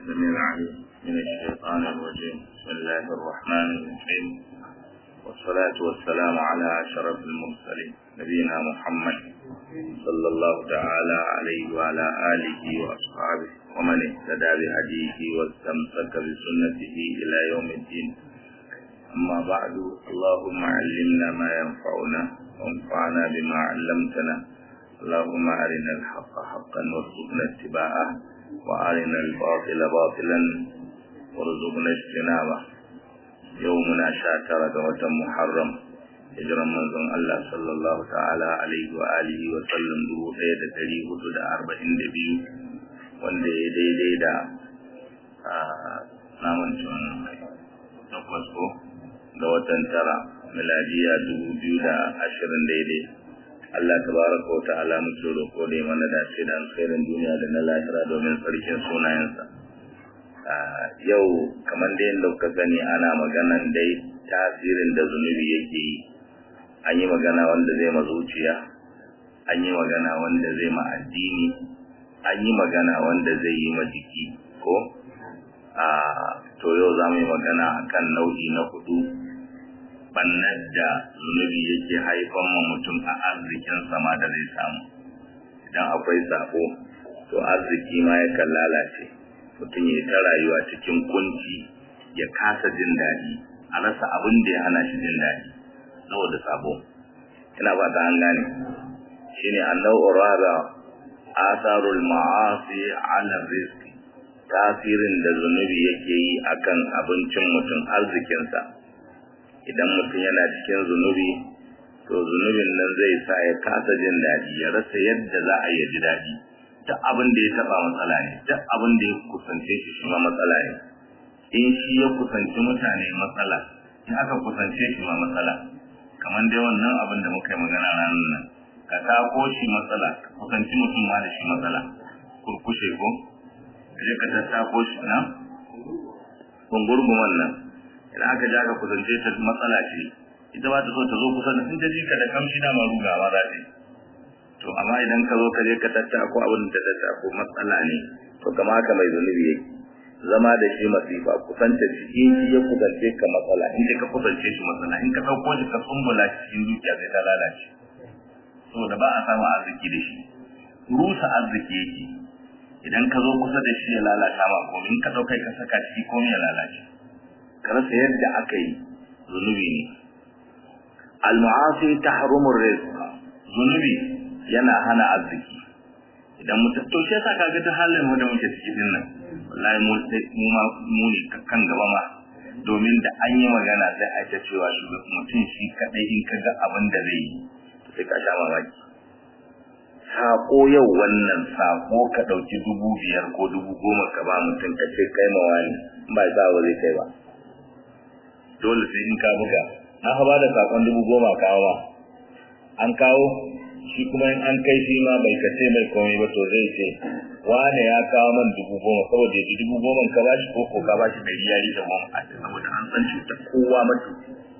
السميع العليم من الشيطان الرجيم بسم الله الرحمن الرحيم والصلاة والسلام على أشرف المرسلين نبينا محمد صلى الله تعالى عليه وعلى آله وأصحابه ومن اهتدى بهديه واستمسك بسنته إلى يوم الدين أما بعد اللهم علمنا ما ينفعنا وانفعنا بما علمتنا اللهم أرنا الحق حقا وارزقنا اتباعه وأرنا الباطل باطلا وارزقنا اجتنابه يومنا شاتر وتم محرم hijiran manzon Allah sallallahu ta'ala alaihi wa alihi wa sallam dubu ɗaya da ɗari hudu da arba'in da biyu wanda ya daidai da namun takwas ko ga watan tara miladiya dubu biyu da ashirin daidai Allah tabaraka wa ta'ala muke roƙo da mana dace da alkhairin duniya da na lahira domin sarkin sunayensa yau kamar da yadda kuka gani ana maganan dai tasirin da zunubi yake yi an yi magana wanda zai ma zuciya an yi magana wanda zai ma addini an yi magana wanda zai yi ma jiki ko a to yau za mu yi magana akan nau'i na hudu bannar da zunubi yake haifan ma mutum a arzikin sama da zai samu idan akwai sabo to arziki ma yakan lalace mutum ya ta rayuwa cikin kunci ya kasa jin daɗi a rasa abin da ya hana shi jin daɗi saboda sabo ina ba ta an gane shine annau urada asarul ma'asi ala rizqi tasirin da zunubi yake yi akan abincin mutum arzikinsa idan mutum yana cikin zunubi to zunubin nan zai sa ya kasa jin daɗi ya rasa yadda za a yi ji daɗi duk abin da ya taɓa matsala ne duk abin da ya kusance shi shi ma matsala ne in shi ya kusanci mutane matsala in aka kusance shi ma matsala kamar dai wannan abin da muka yi magana ranar nan ka tako shi matsala ka kusanci mutum ma da shi matsala kurkushe ko kaje ka tattako shi na kungurguman nan idan aka ja ka kusance ta matsala ce ita ba ta so ta zo kusa da sun ta ji ka da kamshi da maruga ma za ta to amma idan ka zo ka je ka tattako abin da ta tattako matsala ne to kama haka mai zunubi yake zama da shi masifa kusanta shi in shi ya kusance ka matsala in ka kusance shi matsala in ka ɗauko shi ka tsumbula shi cikin dukiya sai ta lalace saboda ba a samu arziki da shi rusa arziki yake idan ka zo kusa da shi ya lalata ma komai in ka ɗauka ka saka ciki komai ya lalace ka rasa yadda aka yi zunubi ne al-mu'asi tahrumu rizq zunubi yana hana arziki idan mutum to shi yasa kaga ta halin mu da muke ciki din nan wallahi mu sai mu ma mu ne kan gaba ma domin da an yi magana sai a ta cewa shugaban mutum shi kadai in kaga abin da zai yi sai ka sha mamaki sako yau wannan sako ka dauki dubu biyar ko dubu goma ka ba mutum ka ce kai ma wani ba za wa zai kai ba dole sai in ka buga na ba da sakon dubu goma kawo ba an kawo shi kuma in an kai shi ma bai kace mai komai ba to zai ce wane ya kawo man dubu goma saboda yaji dubu goma ka ba shi koko ka ba shi ɗari ya rike goma a saboda an san shi ta kowa mutu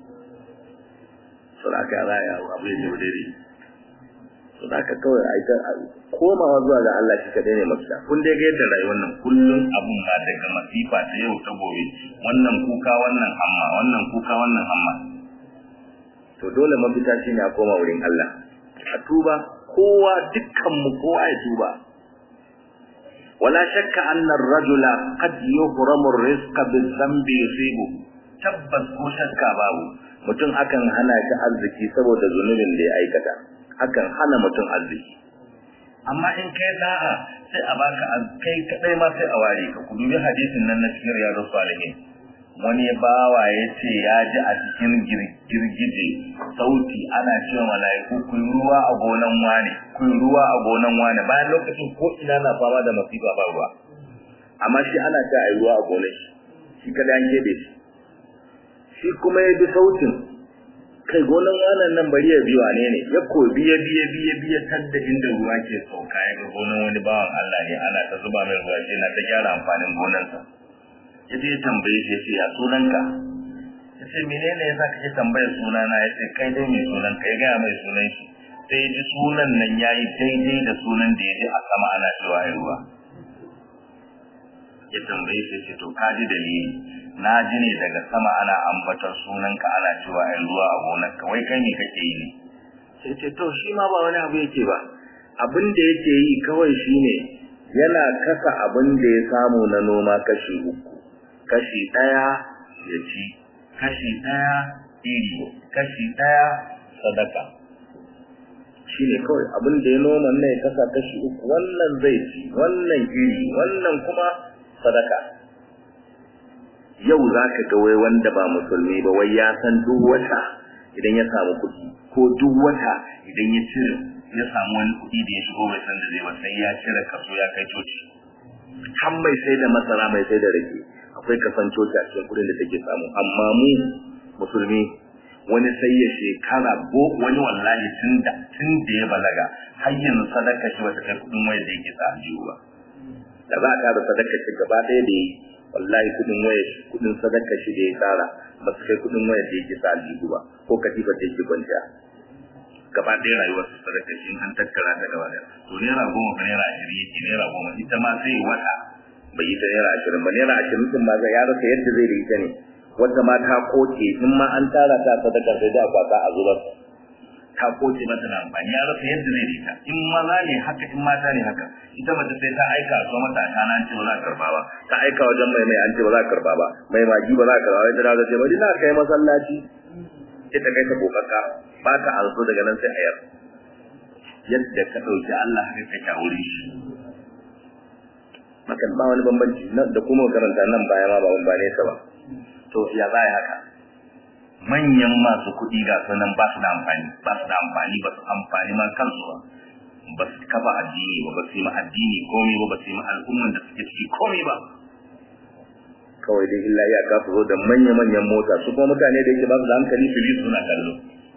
so da aka raya abu ya ce daidai so da aka kawai a ita komawa zuwa ga Allah shi kaɗai ne mafita kun dai ga yadda rayuwar nan kullum abun ma daga masifa ta yau ta gobe wannan kuka wannan hamma wannan kuka wannan hamma to dole mafita shine a koma wurin Allah a tuba kowa dukkanmu kowa ya tuba wala shakka anna ar-rajula qad yuhramu ar-rizqa bi-dhanbi yusibu tabbas ko shakka babu mutum akan hana shi arziki saboda zunubin da ya aikata akan hana mutum arziki amma in kai da'a sai a baka kai kadai ma sai a ware ka ku dubi hadisin nan na cikin riyadus salihin wani bawa ya ce ya ji a cikin girgije sauti ana cewa mala'iku kun ruwa a gonan wane kun ruwa a gonan wane bayan lokacin ko ina na fama da masifa ba ruwa amma shi ana ta a ruwa a gonan shi shi kada an kebe shi shi kuma ya bi sautin kai gonan wanan nan bari ya biwa ne ne ya ko biya biya biya biya tadda inda ruwa ke sauka ya ga gonan wani bawan Allah ne ana ta zuba mai ruwa shi na ta gyara amfanin gonansa ya je tambaye shi ya ce ya sunanka ya ce menene ya sa kake tambayar sunana ya ce kai dai mai sunan ka ya gaya mai sunan shi sai ya ji sunan nan ya yi daidai da sunan da ya ji a sama ana cewa ya ruwa ya tambaye shi ce to kaji dalili na ji ne daga sama ana ambatar sunanka ana cewa ai ruwa a gonarka wai kai ne kake yi ne sai ce to shi ma ba wani abu yake ba abin da yake yi kawai shine yana kasa abin da ya samu na noma kashi uku kashi ɗaya ya ci kashi ɗaya iri kashi ɗaya sadaka shi ne kawai abin da ya noma ne ya kasa kashi uku wannan zai ci wannan iri wannan kuma sadaka yau za ka ga wai wanda ba musulmi ba wai ya san duk wata idan ya samu kuɗi ko duk wata idan ya cire ya samu wani kuɗi da ya shigo bai san da zai ba sai ya cire kaso ya kai coci har mai sai da masara mai sai da rake akwai kasan coci a cikin kuɗin da take samu amma mu musulmi wani sai ya shekara ko wani wallahi tun da tun da ya balaga har yanzu sadaka shi bata kai kuɗin wayar da yake sa aljihu ba da za a ƙara sadaka shi gaba ɗaya da yi wallahi kuɗin wayar kuɗin sadaka shi da ya tsara ba su kai kuɗin wayar da yake sa aljihu ba ko katifar da yake kwanciya gaba ɗaya rayuwar su sadaka shi an tattara ta gaba ɗaya to naira goma ba naira ashirin yake naira goma ita ma sai wata bai yi ta naira ashirin ba naira ashirin din ma ya rasa yadda zai da ita ne wata ma ta koke in ma an tara ta sadaka sai da kwata a zubar ta koke mata da amfani ya rasa yadda zai da ita in maza ne haka in mata ne haka ita mace sai ta aika so mata a kana an ce ba za a karba ba ta aika wajen mai mai an ce ba za a karba ba mai magi ba za a karba ba ita da ce bari na kai masallaci ita kai ta kokaka ba ta also daga nan sai ayar yadda ka dauki Allah haka kake a wurin shi makan ba wani bambanci da kuma karanta nan baya ma ba ba nesa ba to ya za haka manyan masu kuɗi ga sunan ba su da amfani ba su da amfani ba su amfani ma kansu ba ba su kafa addini ba ba su yi ma addini komai ba ba su yi ma al'umman da suke ciki komai ba kawai dai illa ya kafa zo da manya-manyan mota su kuma mutane da yake ba su da hankali su suna kallo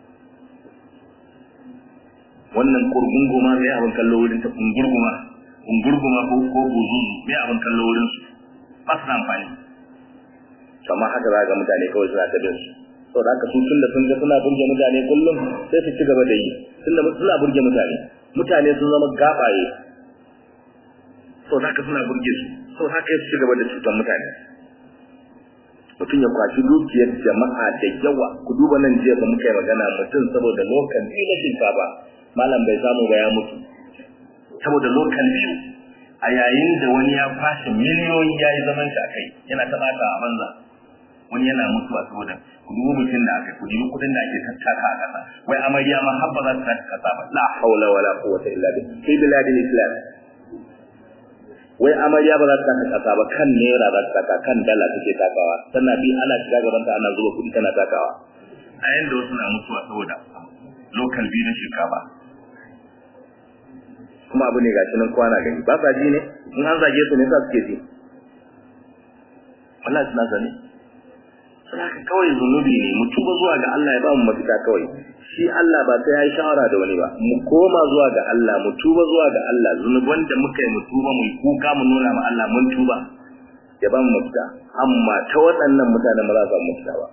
wannan kurgunguma mai abin kallo wurin ta kungurguma kungurguma ko ko buzuzu mai abin kallo wurin su ba su da amfani amma haka za ga mutane kawai suna ta bin su to da haka su tunda sun ga suna burge mutane kullum sai su ci gaba da yi tunda suna burge mutane mutane sun zama gabaye to da haka suna burge su to haka su ci gaba da cutar mutane mutum ya kwashi dukiyar jama'a da yawa ku duba nan jiya da muka yi magana mutum saboda lokal biyu na shinkafa malam bai samu ba ya mutu saboda lokal biyu a yayin da wani ya kwashe miliyoyi ya yi zaman shi a kai yana ta bata a banza wani yana mutuwa saboda ku duba mutum da aka ku dubi kudin da ake tattaka a kasa wai amarya ma har ba za ta kasa ba la haula wala quwwata illa billah fi biladil islam wai amarya ba za ta taka kasa ba kan naira za ta taka kan dala take takawa sannan bi ana shiga gaban ta ana zuba kudi tana takawa a yanda wasu na mutuwa saboda local biyu na shinkafa kuma abu ne gashi nan kwana gani ba sa ji ne in an zage su ne sa suke ji Allah suna sani suna ka kawai zunubi ne mu tuba zuwa ga Allah ya ba mu mafita kawai shi Allah ba sai ya yi shawara da wani ba mu koma zuwa ga Allah mu tuba zuwa ga Allah zunuban da muka yi mu tuba mu kuka mu nuna ma Allah mun tuba ya ba mu mafita amma ta waɗannan mutanen ba za su samu mafita ba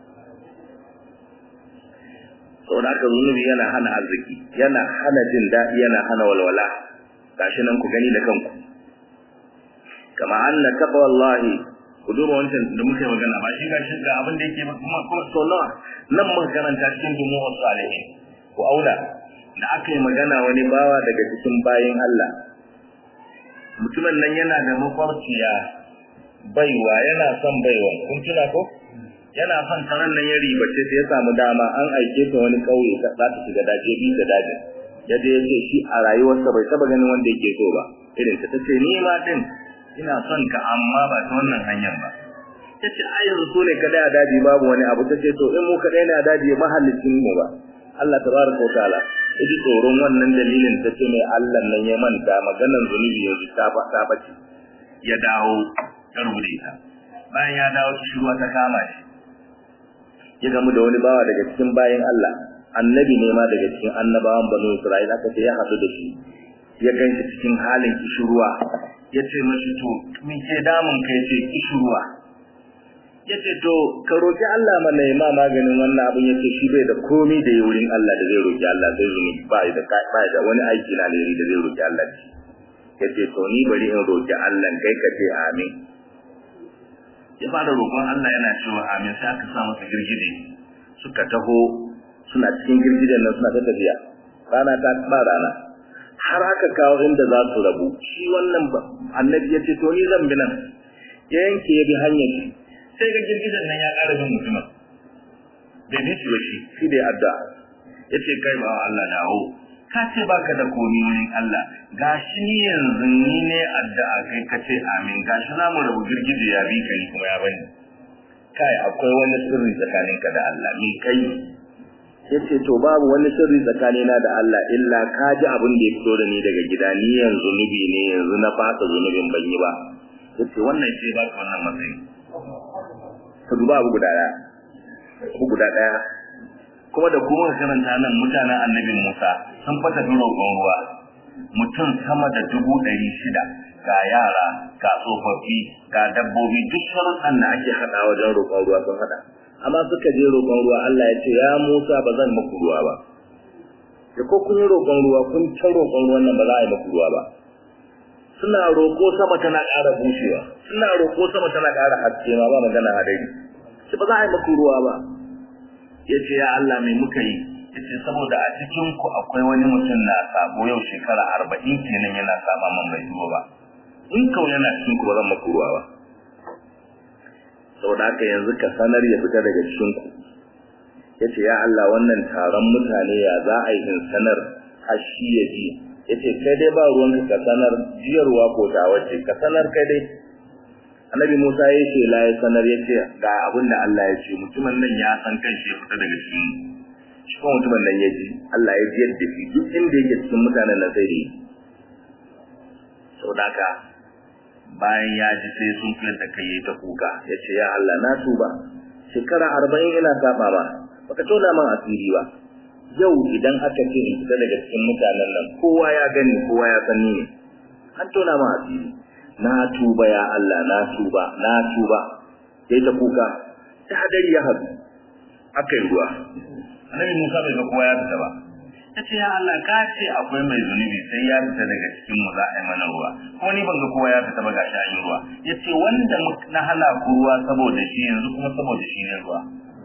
saboda haka zunubi yana hana arziki yana hana jin daɗi yana hana walwala gashi nan ku gani da kanku kama anna taqwa wallahi ku duba wancan da muke magana ba shi gashi ga abin da yake kuma kuma so nawa nan muka karanta cikin jumu'ar salihin ku aula da aka yi magana wani bawa daga cikin bayin Allah mutumin nan yana da mafarciya baiwa yana son baiwa kun tuna ko yana son taron nan ya ribace ta ya samu dama an aike ta wani kauye ta za ta shiga daje bi da daje yadda ya ce shi a rayuwarsa bai taba ganin wanda yake so ba irin ta tace ni ma din ina son ka amma ba ta wannan hanyar ba tace ai yanzu so ne kadai a daji babu wani abu tace to in mu kadai ne a daji mahallicin mu ba Allah tabaraka wa ta'ala yaji tsoron wannan dalilin tace mai Allah nan ya manta maganar zunubi ya ta ba ta bace ya dawo ya rubuta ita bayan ya dawo shi ruwa ta kama shi ya gamu da wani bawa daga cikin bayan Allah annabi ne ma daga cikin annabawan banu Isra'ila aka ce ya haɗu da shi ya ganshi cikin halin kishirwa ya ce mashi to me ke damun kai ce kishirwa ya ce to ka roƙi Allah mana ya ma maganin wannan abin ya ce shi bai da komai da wurin Allah da zai roƙi Allah zai zuni ba da ba da wani aiki na da da zai roƙi Allah ya ce to ni bari in roƙi Allah kai ka ce amin ya fara roƙon Allah yana cewa amin sai aka sa masa girgije suka taho suna cikin girgijen nan suna ta tafiya rana ta ba rana har aka kawo inda za su rabu shi wannan annabi ya ce to ni zan bi nan ya yanke ya bi hanyar shi sai ga girgijen nan ya ƙara bin mutumin bai bi shi ba shi shi da addu'a ya ce kai ba Allah dawo ka ce baka da komi wurin Allah gashi ni yanzu ni ne addu'a kai ka ce amin gashi za mu rabu girgije ya bi ka ni kuma ya bani kai akwai wani sirri tsakaninka da Allah ni kai yace to babu wani sirri tsakanina da Allah illa ka ji abin da ya fito da ni daga gida ni yanzu zunubi ne yanzu na fasa zunubin ban yi ba yace wannan ce ba ka wannan matsayi to duba abu guda daya abu guda daya kuma da kuma karanta nan mutanen annabin Musa sun fata roƙon ruwa mutum sama da dubu ɗari shida ga yara ga tsofaffi ga dabbobi duk sharuɗan da ake haɗa wajen roƙon ruwa sun haɗa amma suka je roƙon ruwa Allah ya ce ya Musa ba zan maku ruwa ba da ko kun yi roƙon ruwa kun ta roƙon ruwan nan ba za a yi maku ruwa ba suna roƙo sama tana ƙara bushewa suna roƙo sama tana ƙara haske ma ba magana hadari shi ba za a yi maku ruwa ba ya ce ya Allah mai muka yi ya ce saboda a cikin ku akwai wani mutum na sabo yau shekara arba'in kenan yana saba man bai zuwa ba in kau yana cikin ku ba zan maku ruwa ba saboda haka yanzu ka sanar ya fita daga cikin ku yace ya Allah wannan taron mutane ya za a yi in sanar har shi ya ji yace kai dai ba ruwan ka sanar jiyarwa ko ta wace ka sanar kai dai annabi Musa ya ce la ya sanar yace ga abin da Allah ya ce mutumin nan ya san kan shi ya fita daga cikin shi kuma mutumin nan ya ji Allah ya ji yadda shi duk inda yake cikin mutanen nan sai dai saboda haka bayan ya ji sai sun fiyar da kai yayi ta kuka ya ce ya Allah na tuba shekara arba'in ina saba ma baka tona man asiri ba yau idan aka ce in fita daga cikin mutanen nan kowa ya gani kowa ya san ni ne an tona man asiri na tuba ya Allah na tuba na tuba yayi ta kuka ta hadari ya hadu akai ruwa annabi Musa bai ga kowa ya fita ba ta ce ya Allah ka ce akwai mai zunubi sai ya fita daga cikin mu za a yi mana ruwa kuma ni ban ga kowa ya fita ba ga shi an yi ruwa ya ce wanda na hana ku ruwa saboda shi yanzu kuma saboda shi ne ruwa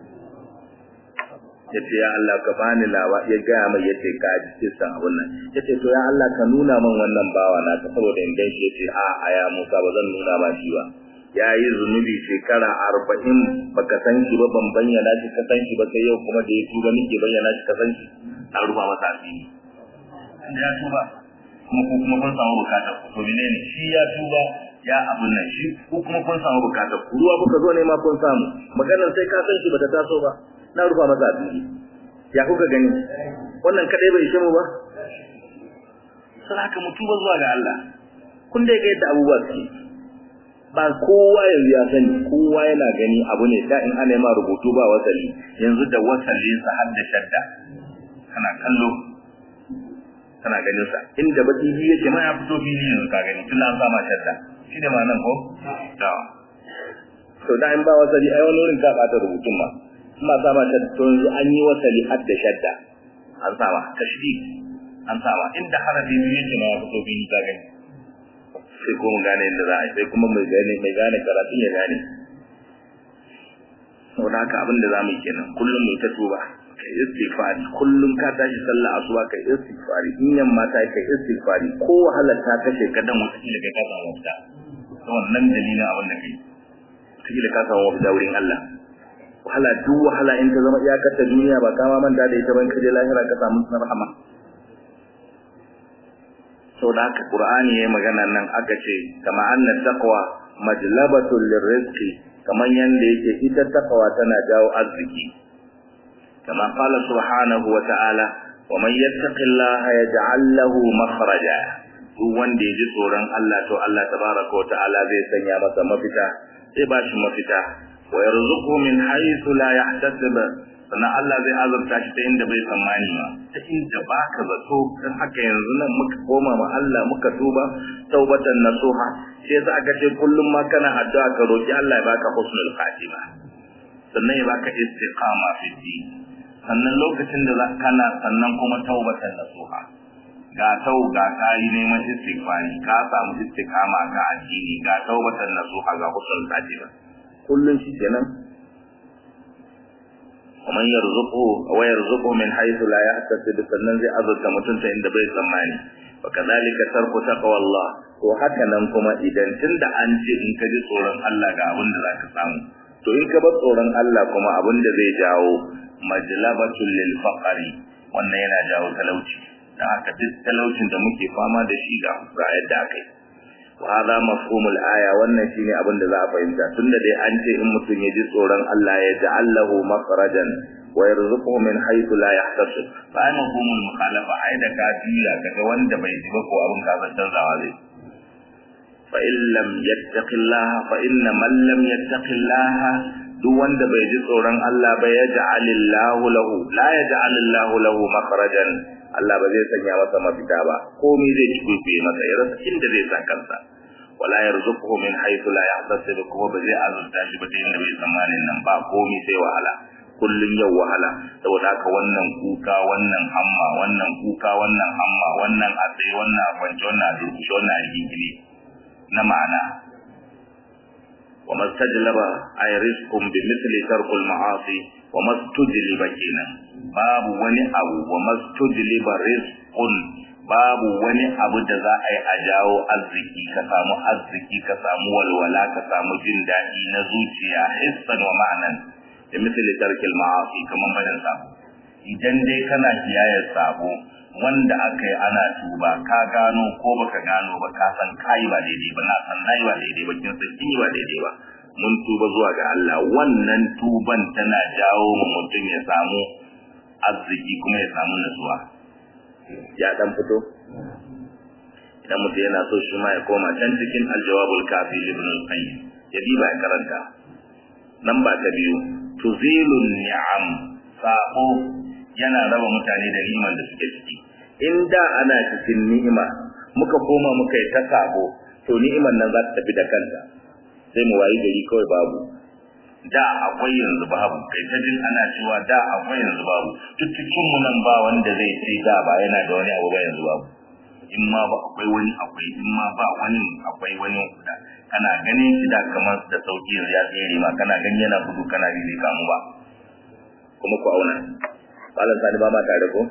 ya ce ya Allah ka bani lawa ya gaya mai ya ce ka ji kisan abun nan ya ce to ya Allah ka nuna min wannan bawa na ta saboda in gan shi ya ce a a ya Musa ba zan nuna ma shi ba ya yi zunubi shekara arba'in baka san shi ba ban bayyana shi ka san shi ba sai yau kuma da ya tuba nake bayyana shi ka san shi an rufa masa asiri inda ya tuba kuma ko kuma kun samu bukatar ku to menene shi ya tuba ya abun nan shi ko kuma kun samu bukatar ku ruwa kuka zo ne ma kun samu maganar sai ka san shi bata taso ba na rufa masa asiri ya kuka gani wannan kadai bai ishe mu ba sai haka mu tuba zuwa ga Allah kun dai ga yadda abubuwa suke ba kowa yanzu ya sani kowa yana gani abu ne da in ana ma rubutu ba wasali yanzu da wasalin sa har da shadda kana kallo kana ganin sa inda baki biyu yake ma ya fito fili yanzu ka gani tun an sama shadda shi ne ma nan ko da to da in ba wasali ai wani wurin ka bata rubutun ma kuma sama shadda to yanzu an yi wasali har da shadda an sama tashdid an sama inda harafi biyu yake ma ya fito fili ka gani sai kuma gane inda za a sai kuma mai gane mai gane karatun ya gane saboda haka abin da za mu yi kenan kullum mu ta tuba kai istighfari kullum ka tashi sallah asuba kai istighfari in yamma ta kai istighfari ko wahala ta kashe ka dan wata kila kai ka samu mafita to wannan dalilin abin da kai kila ka samu mafita wurin Allah wahala duk wahala in ta zama iyakar ta duniya ba kama manta da ita ban kaje lahira ka samu rahama saboda haka Qur'ani yayi magana nan aka ce kama anna taqwa majlabatul lirrizqi kaman yanda yake ita taqwa tana jawo arziki kama qala subhanahu wa ta'ala wa man yattaqillaha yaj'al lahu makhraja duk wanda ya ji tsoron Allah to Allah tabaraka wa ta'ala zai sanya masa mafita zai ba shi mafita wa yarzuqu min haythu la yahtasib sannan Allah zai azurta shi ta inda bai tsammani ba ta inda baka zato dan haka yanzu nan muka koma ma Allah muka tuba taubatan nasuha sai yasa aka ce kullum ma kana addu'a ka roki Allah ya baka husnul khatima sannan ya baka istiqama fi din sannan lokacin da kana sannan kuma taubatan nasuha ga tau ga kayi neman istighfari ka samu istiqama ga addini ga taubatan nasuha ga husnul khatima kullun shi kenan ومن يرزقه ويرزقه من حيث لا يحتسب sannan zai azurta mutum ta inda bai tsammani وكذلك ترك تقوى الله to haka nan kuma idan tunda an ce in ka ji tsoron Allah ga abin da zaka samu to in ka bar tsoron Allah kuma abin da zai jawo majlabatul lil faqri wannan yana jawo talauci dan haka duk talaucin da muke fama da shi ga ga yadda akai wa hada mafhumul aya wannan shine abin da za a fahimta tunda dai an ce in mutum ya ji tsoron Allah ya ja'allahu makhrajan wa yarzuquhu min haythu la yahtasib fa ai mafhumul mukhalafa ai da ka juya kaga wanda bai ji ba ko abin ka san canzawa zai fa in lam yattaqillaha fa inna man lam yattaqillaha duk wanda bai ji tsoron Allah ba ya ja'alillahu lahu la yaj'alillahu lahu makhrajan Allah ba zai sanya masa mafita ba komai zai cikuye masa ya rasa inda zai sa kansa wala yarzuquhu min haythu la yahtasib kuma ba zai azurta shi ba ta inda bai tsammanin nan ba komai sai wahala kullun yau wahala saboda haka wannan kuka wannan hamma wannan kuka wannan hamma wannan a tsaye wannan a kwance wannan a durkushe wannan a rigingine na ma'ana wa mastajlaba ay rizqun bi mithli tarkul ma'asi wa mastujliba kenan babu wani abu wa mastujliba rizqun babu wani abu da za a yi a jawo arziki ka samu arziki ka samu walwala ka samu jin daɗi na zuciya hissan wa ma'anan da misali tarkil ma'asi kaman barin sabo idan dai kana kiyayar sabo wanda aka yi ana tuba ka gano ko baka gano ba ka san kai ba daidai ba na san nayi ba daidai ba kin san kin ba daidai ba mun tuba zuwa ga Allah wannan tuban tana jawo mu mutum ya samu arziki kuma ya samu nutsuwa ya dan fito idan mutum yana so shi ma ya koma can cikin aljawabul kafi ibn al-qayyim ya diba ya karanta nan ba ta biyu tuzilun ni'am sako yana raba mutane da ni'imar da suke ciki in da ana cikin ni'ima muka koma muka yi ta sako to ni'imar nan za ta tafi da kanta sai mu wayi gari kawai babu da akwai yanzu babu kai ta jin ana cewa da akwai yanzu babu duk cikin mu nan ba wanda zai ce da ba yana da wani abu ba yanzu babu in ma ba akwai wani akwai in ma ba wani akwai wani da kana ganin shi da kamar da sauki yanzu ya tsere ma kana gani yana gudu kana bi bai kamu ba kuma ku auna malam sani ba ma tare ko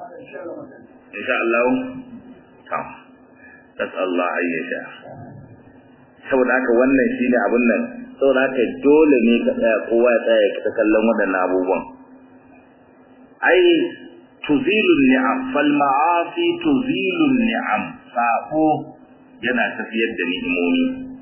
insha Allah ta tasalla ayyasha saboda haka wannan shine abun nan saboda haka dole ne ka tsaya kowa ya tsaya ka kallon waɗannan abubuwan ai tuzilu ni'am fal ma'asi tuzilu ni'am sako yana tafiyar da ni'imomi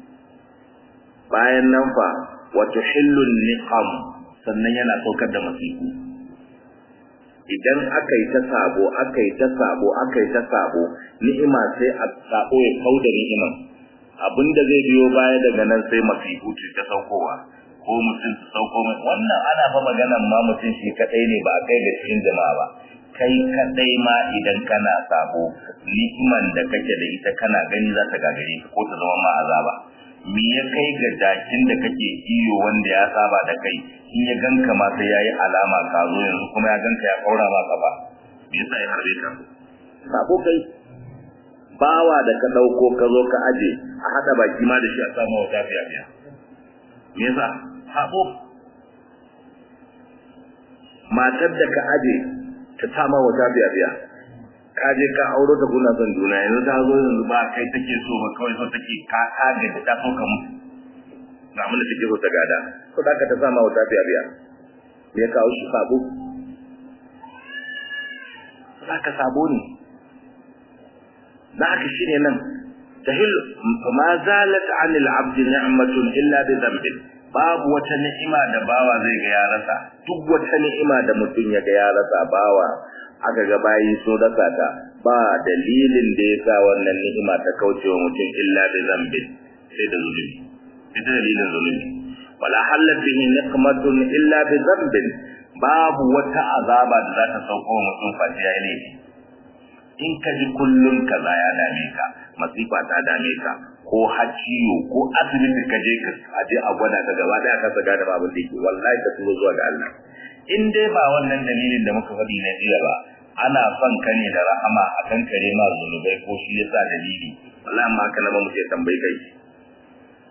bayan nan fa wa tuhillu niqam sannan yana saukar da masifu idan aka yi ta sabo aka yi ta sabo aka yi ta sabo ni'ima sai a sabo ya kauda ni'iman abinda zai biyo baya daga nan sai masifu ce ta saukowa ko mutum su sauko mai wannan ana fa maganan ma mutum shi kadai ne ba a kai ga cikin jama'a ba kai kadai ma idan kana sabo ni'iman da kake da ita kana gani za ta gagare ka ko ta zama ma azaba me ya kai ga dakin da kake iyo wanda ya saba da kai in ya ganka ma sai yayi alama ka zo yanzu kuma ya ganka ya kaura ma kafa me yasa ya harbe ka sabo kai bawa da ka dauko ka zo ka aje a hada baki ma da shi a samu wata fiya fiya me yasa sabo matar da ka aje ta sama wata fiya fiya ka je ka auro ta kuna son juna yanzu ta zo yanzu ba kai take so ba kawai so take ka kage ta so ka mutu na mun da take so ta gada ko da ka ta sama wata fiya fiya me ya kawo shi sabo za ka sabo ne da haka shine nan tahil ma zalat anil abdi ni'matun illa bi dhanbin babu wata ni'ima da bawa zai ga ya rasa duk wata ni'ima da mutum ya ga ya rasa bawa aka ga bayi so rasa ta ba dalilin da ya sa wannan ni'ima ta kauce wa mutum illa bi dhanbin sai da zulumi sai da dalilin zulumi wala halat bihi niqmatun illa bi dhanbin babu wata azaba da za ta sauko wa mutum face ya yi in ka ji kullum kaza ya dame ka masifa ta dame ka ko haciyo ko asibiti ka je ka aje a gwada ka gaba daya ka saga da babin da yake wallahi ka tulo zuwa ga Allah in dai ba wannan dalilin da muka faɗi na jiya ba ana son ka ne da rahama a kan kare ma zunubai ko shi yasa dalili wallahi amma kana ba mu sai tambayi kai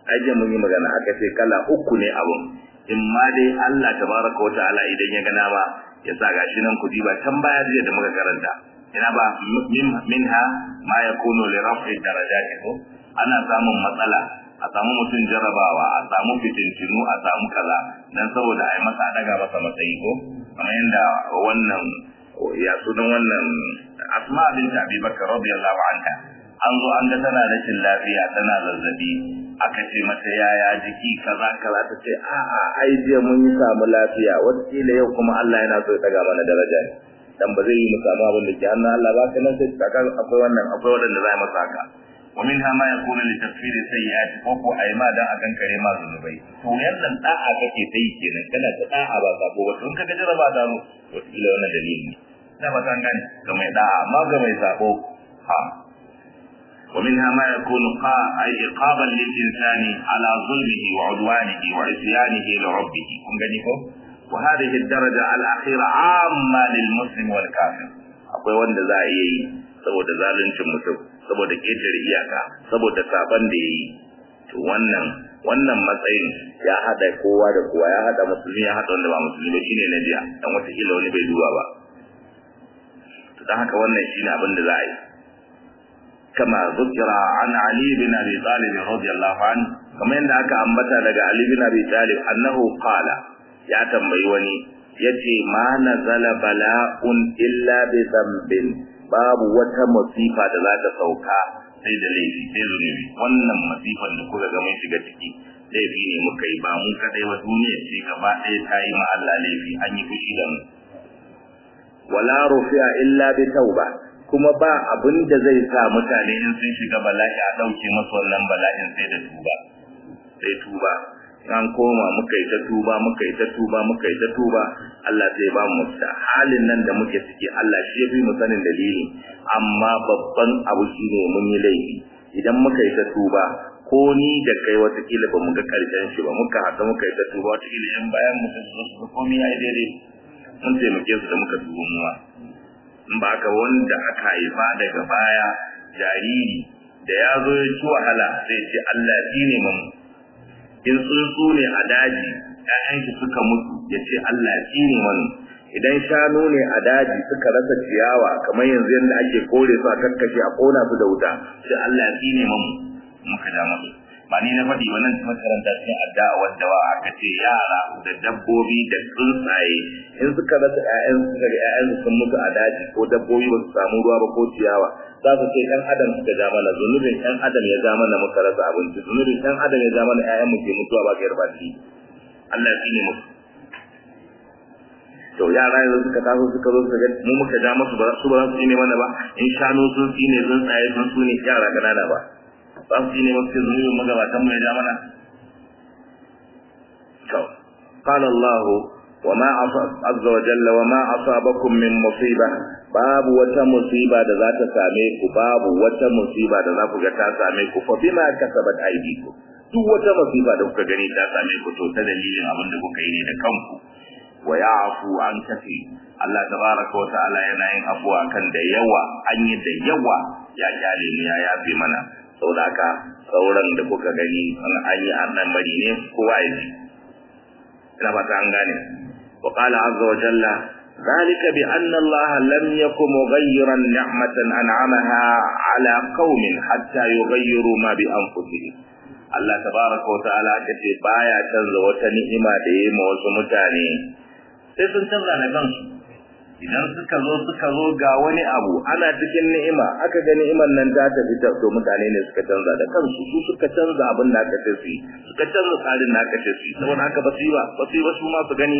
aje mun yi magana aka ce kala uku ne abun in ma dai Allah tabaraka wa ta'ala idan ya gana ba ya sa gashi nan ku diba can baya jiya da muka karanta ina ba minha ma yakunu li raf'i darajati ko ana samun matsala a samu mutum jarabawa a samu fitintinu a samu kaza dan saboda ai masa daga masa matsayi ko kamar yanda wannan ya sunan wannan asma bint abi bakr radiyallahu anha an zo an ga tana rashin lafiya tana zazzabi aka ce mata yaya jiki kaza kaza ta ce a a ai jiya mun yi samu lafiya wataƙila yau kuma Allah yana so ya daga mana daraja ne dan ba zai yi mu samu abin da ke hannun Allah ba ka nan sai ka akwai wannan akwai wadanda za a masa haka wa minha ma yakunu li tafsiri sayyi'ati ko ko ai ma dan akan kare ma zunubai to yannan da'a kake ta yi kenan kana ta da'a ba sabo ba tun kaga jaraba da mu wataƙila wannan dalili ne da ba san gane ga mai da'a amma ga mai sabo ha ومنها ما يكون أي عقابا للإنسان على ظلمه وعدوانه وعصيانه لربه كن جنيكو وهذه الدرجة الأخيرة عامة للمسلم والكافر akwai wanda za a yi saboda zaluncin mutum saboda ƙetare iyaka saboda saban da ya yi to wannan wannan matsayin ya hada kowa da kowa ya hada musulmi ya hada wanda ba musulmi ba shine na jiya dan wata kila wani bai duba ba to dan haka wannan shine abin da za a yi كما ذكر عن علي بن ابي طالب رضي الله عنه كما ان aka ambata daga Ali bin Abi Talib annahu qala ya tambayi wani yace ma nazala bala'un illa bi dhanbin babu wata musifa da za ta sauka sai da laifi sai zunubi wannan masifan da kuka ga mun shiga ciki laifi ne muka yi ba mu kadai wa duniya ce gaba ɗaya ta yi ma Allah laifi an yi fushi da mu wala rufi'a illa bi tauba kuma ba abin da zai sa mutane in sun shiga bala'i a ɗauke masu wannan bala'in sai da tuba sai tuba an koma muka yi ta tuba muka yi ta tuba muka yi ta tuba Allah sai ba mu mafita halin nan da muke ciki Allah shi ya fi mu sanin dalili amma babban abu shine mun yi laifi idan muka yi ta tuba ko ni da kai watakila ba mu ga karshen shi ba muka haɗa muka yi ta tuba watakila yan bayan mu su su komai ya yi daidai mun taimake su da muka tuba mu in ba ka wanda aka haifa daga baya jariri da ya zo ya ci wahala zai ce Allah shi ne mamu in tsuntsu ne a daji ‘ya'yan shi suka mutu ya ce Allah shi ne wani idan shanu ne a daji suka rasa ciyawa kamar yanzu yadda ake kore su a kakkashe a kona su da wuta sai Allah shi ne mamu muka ja masu ba ni na faɗi wannan makaranta cikin addu'a wadda wa aka ce yara da dabbobi da tsuntsaye in suka rasa ƴaƴan suka ga ƴaƴan sun mutu a daji ko dabbobi ba su samu ruwa ba ko ciyawa za su ce ɗan adam suka ja mana zunubin ɗan adam ya ja mana muka rasa abinci zunubin ɗan adam ya ja mana ƴaƴan mu ke mutuwa ba ga yarba shi Allah ya tsine musu to yara yanzu suka taso suka zo suka ga mu muka ja musu ba su ba za su tsine mana ba in shanu sun tsine tsuntsaye sun tsune yara ƙanana ba ba su ne wasu zunubin magabatan mu ya ja mana to qala Allah wa ma azza wa jalla wa ma asabakum min musiba babu wata musiba da za ta same ku babu wata musiba da za ku ga ta same ku fa bima kasabat aydikum duk wata musiba da kuka gani ta same ku to ta dalilin abin da kuka yi ne da kanku wa ya'fu an kafi Allah tabaraka wa ta'ala yana yin afuwa kan da yawa an yi da yawa ya kyale mu ya yafe mana saboda haka sauran da kuka gani an ayi annan bari ne kowa ya ji ina fata an gane wa qala azza wa jalla ذلك بأن الله لم يكن مغيرا نعمة أنعمها على قوم حتى يغيروا ما بأنفسهم Allah tabaraka wa ta'ala kace baya canza wata ni'ima da yayi ma wasu mutane sai sun canza da kansu idan suka zo suka zo ga wani abu ana cikin ni'ima aka ga ni'imar nan ta tafi ta to mutane ne suka canza da kansu su suka canza abin da aka ce su yi suka canza tsarin da aka ce su yi saboda haka ba su yi ba ba su yi ba su ma su gani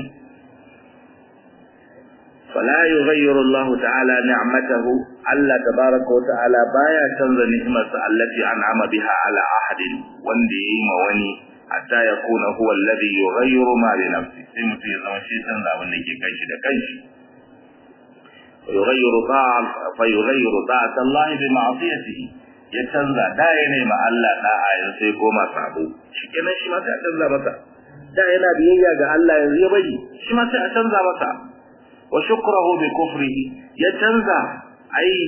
فلا يغير الله تعالى نعمته الله تبارك وتعالى بايا canza ni'marsa allati an'ama biha ala ahadin wanda yayi ma wani hatta yakuna huwa alladhi yughayyiru ma bi nafsi sai mutum ya zama shi canza abin da ke kanshi da kanshi yughayyiru ta'a fa yughayyiru ta'ata Allah bi ma'siyatihi ya canza da yana ma Allah da'a yanzu sai koma sabo shikenan shi ma sai a canza masa da yana biyayya ga Allah yanzu ya bari shi ma sai a canza masa wa shukrahu bi kufrihi ya canza ai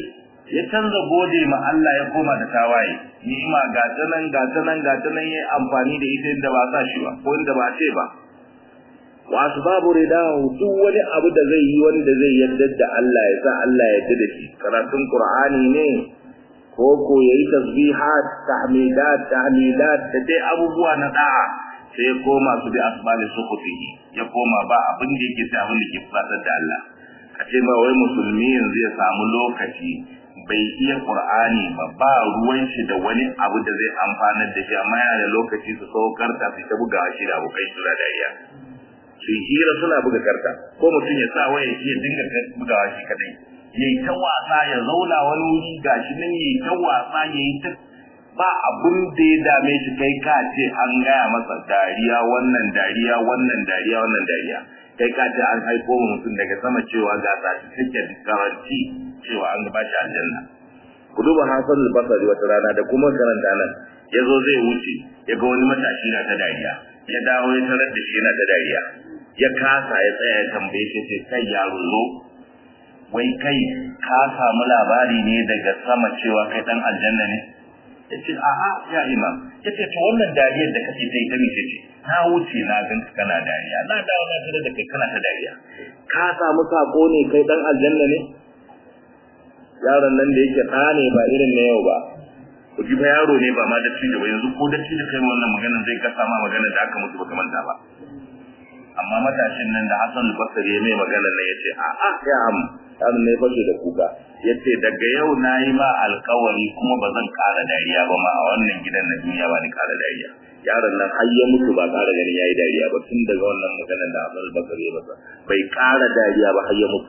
ya canza gode ma Allah ya koma da tawaye ni'ima ga ta nan ga ta nan ga ta nan yayi amfani da ita inda ba sa shi ba ko inda ba ce ba wa asbabu ridahu duk wani abu da zai yi wanda zai yarda da Allah ya sa Allah ya yarda da shi karatun Qur'ani ne ko ko yayi tasbihat tahmidat tahmidat da dai abubuwa na da'a sai koma su bi asbali sukhutihi ya koma ba abin da yake sai abin da ke fatar da Allah a ce ma wai musulmi yanzu ya samu lokaci bai iya Qur'ani ba ba ruwan shi da wani abu da zai amfanar da shi amma yana da lokaci su saukar ta su ta buga shi da abokai suna dariya su hira suna buga karta ko mutum ya sa waya ya dinga bugawa shi kadai yayi ta wasa ya zauna wani wuri gashi nan yayi ta wasa yayi ta ba abun da ya dame shi kai ka ce an gaya masa dariya wannan dariya wannan dariya wannan dariya kai ka ce an haiko mutum daga sama cewa ga ta take garanti cewa an ba shi aljanna ku duba Hassan al-Basri wata rana da kuma karanta nan yazo zai wuce ya ga wani matashi na ta dariya ya dawo ya tarar da shi yana ta dariya ya kasa ya tsaya ya tambaye shi sai kai yaro zo wai kai ka samu labari ne daga sama cewa kai dan aljanna ne yace a'a ya imam yace to wannan dariyar da kake ta yi ta mice ce na wuce na gan ka kana dariya na dawo na tare da kai kana ta dariya ka samu sako ne kai dan aljanna ne yaron nan da yake ɗa ne ba irin na yau ba ku ji fa yaro ne ba ma da cijo ba yanzu ko da cijo kai wannan maganar zai kasa ma maganar da aka mutu baka manta ba amma matashin nan da Hassan al-Basri ya mai maganar nan yace a a ya am dan ne fashe da kuka yace daga yau nayi ma alƙawari kuma ba zan ƙara dariya ba ma a wannan gidan na duniya ba ni ƙara dariya yaron nan har ya mutu ba ƙara ganin yayi dariya ba tun daga wannan maganar da Hassan al-Basri ya masa bai ƙara dariya ba har ya mutu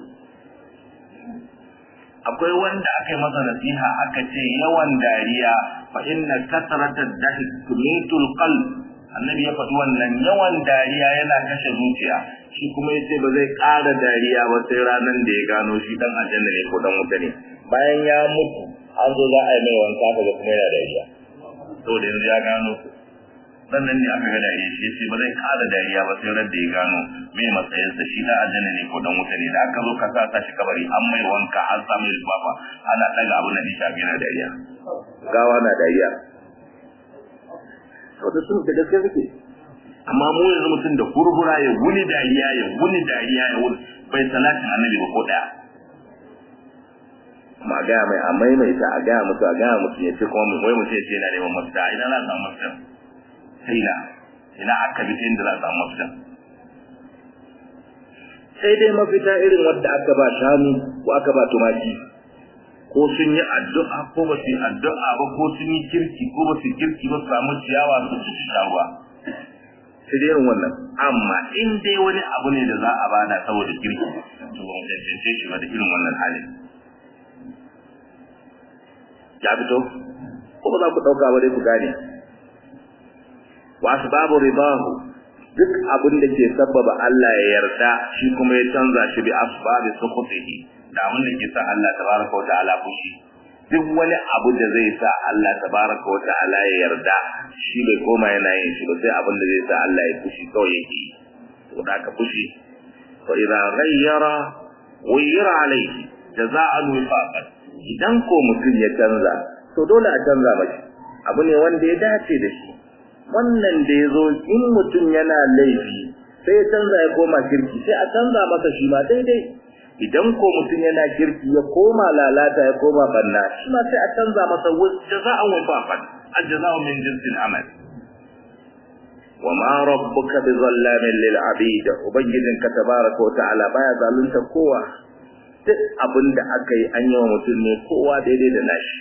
akwai wanda aka yi masa nasiha aka ce yawan dariya fa inna kasrata dahik tumitul qalb annabi ya faɗi wannan yawan dariya yana kashe zuciya shi kuma yace ba zai ƙara dariya ba sai ranan da ya gano shi dan aljanna ne ko dan wuta ne bayan ya mutu an zo za a yi mai wanka kaga kuma yana dariya saboda yanzu ya gano sannan ne aka ga dariya shi yace ba zai ƙara dariya ba sai ran da ya gano mai matsayinsa shi dan aljanna ne ko dan wuta ne da aka zo ka sa ta shi kabari an mai wanka an sa mai lifafa ana daga abin da nisha yana dariya gawa na dariya saboda sun da gaske suke amma mu yanzu mutum da hurhura ya wuni dariya ya wuni dariya ya wuni bai salatin annabi ba ko daya ma gaya mai a maimaita a gaya mutu a gaya mutu ya ce kuma mu wai mutum ya ce yana neman mafita ina za a samu mafita sai na ina aka bi ta inda za a samu mafita sai dai mafita irin wadda aka ba shanu ko aka ba tumaki ko sun yi addu'a ko ba su yi addu'a ba ko sun yi kirki ko ba su kirki ba su samu ciyawa su ci sha ruwa sai dai irin wannan amma in dai wani abu ne da za a bada saboda kirki to ba mu cancance shi ba da irin wannan halin ya fito ko ba za ku ɗauka ba dai ku gane wasu babu ribahu duk abin da ke sabbaba Allah ya yarda shi kuma ya canza shi bi asbabi sukhutihi da abin da ke sa Allah tabaraka wa ta'ala fushi duk wani abu da zai sa Allah tabaraka wa ta'ala ya yarda shi bai koma yana yin shi ba sai abin da zai sa Allah ya fushi kawai yake to da ka fushi fa idza ghayyara ghayyara alayhi jaza'an wifaqan idan ko mutum ya canza to dole a canza mashi abu ne wanda ya dace da shi wannan da ya zo in mutum yana laifi sai ya canza ya koma kirki sai a canza masa shi ma daidai idan ko mutum yana kirki ya koma lalata ya koma banna shi ma sai a canza masa jaza'an wafafan aljaza'u min jinsil amal wa ma rabbuka bi zallamin lil abid ubangijinka tabaraka wa ta'ala baya zalunta kowa duk abinda aka yi an yi wa mutum ne kowa daidai da nashi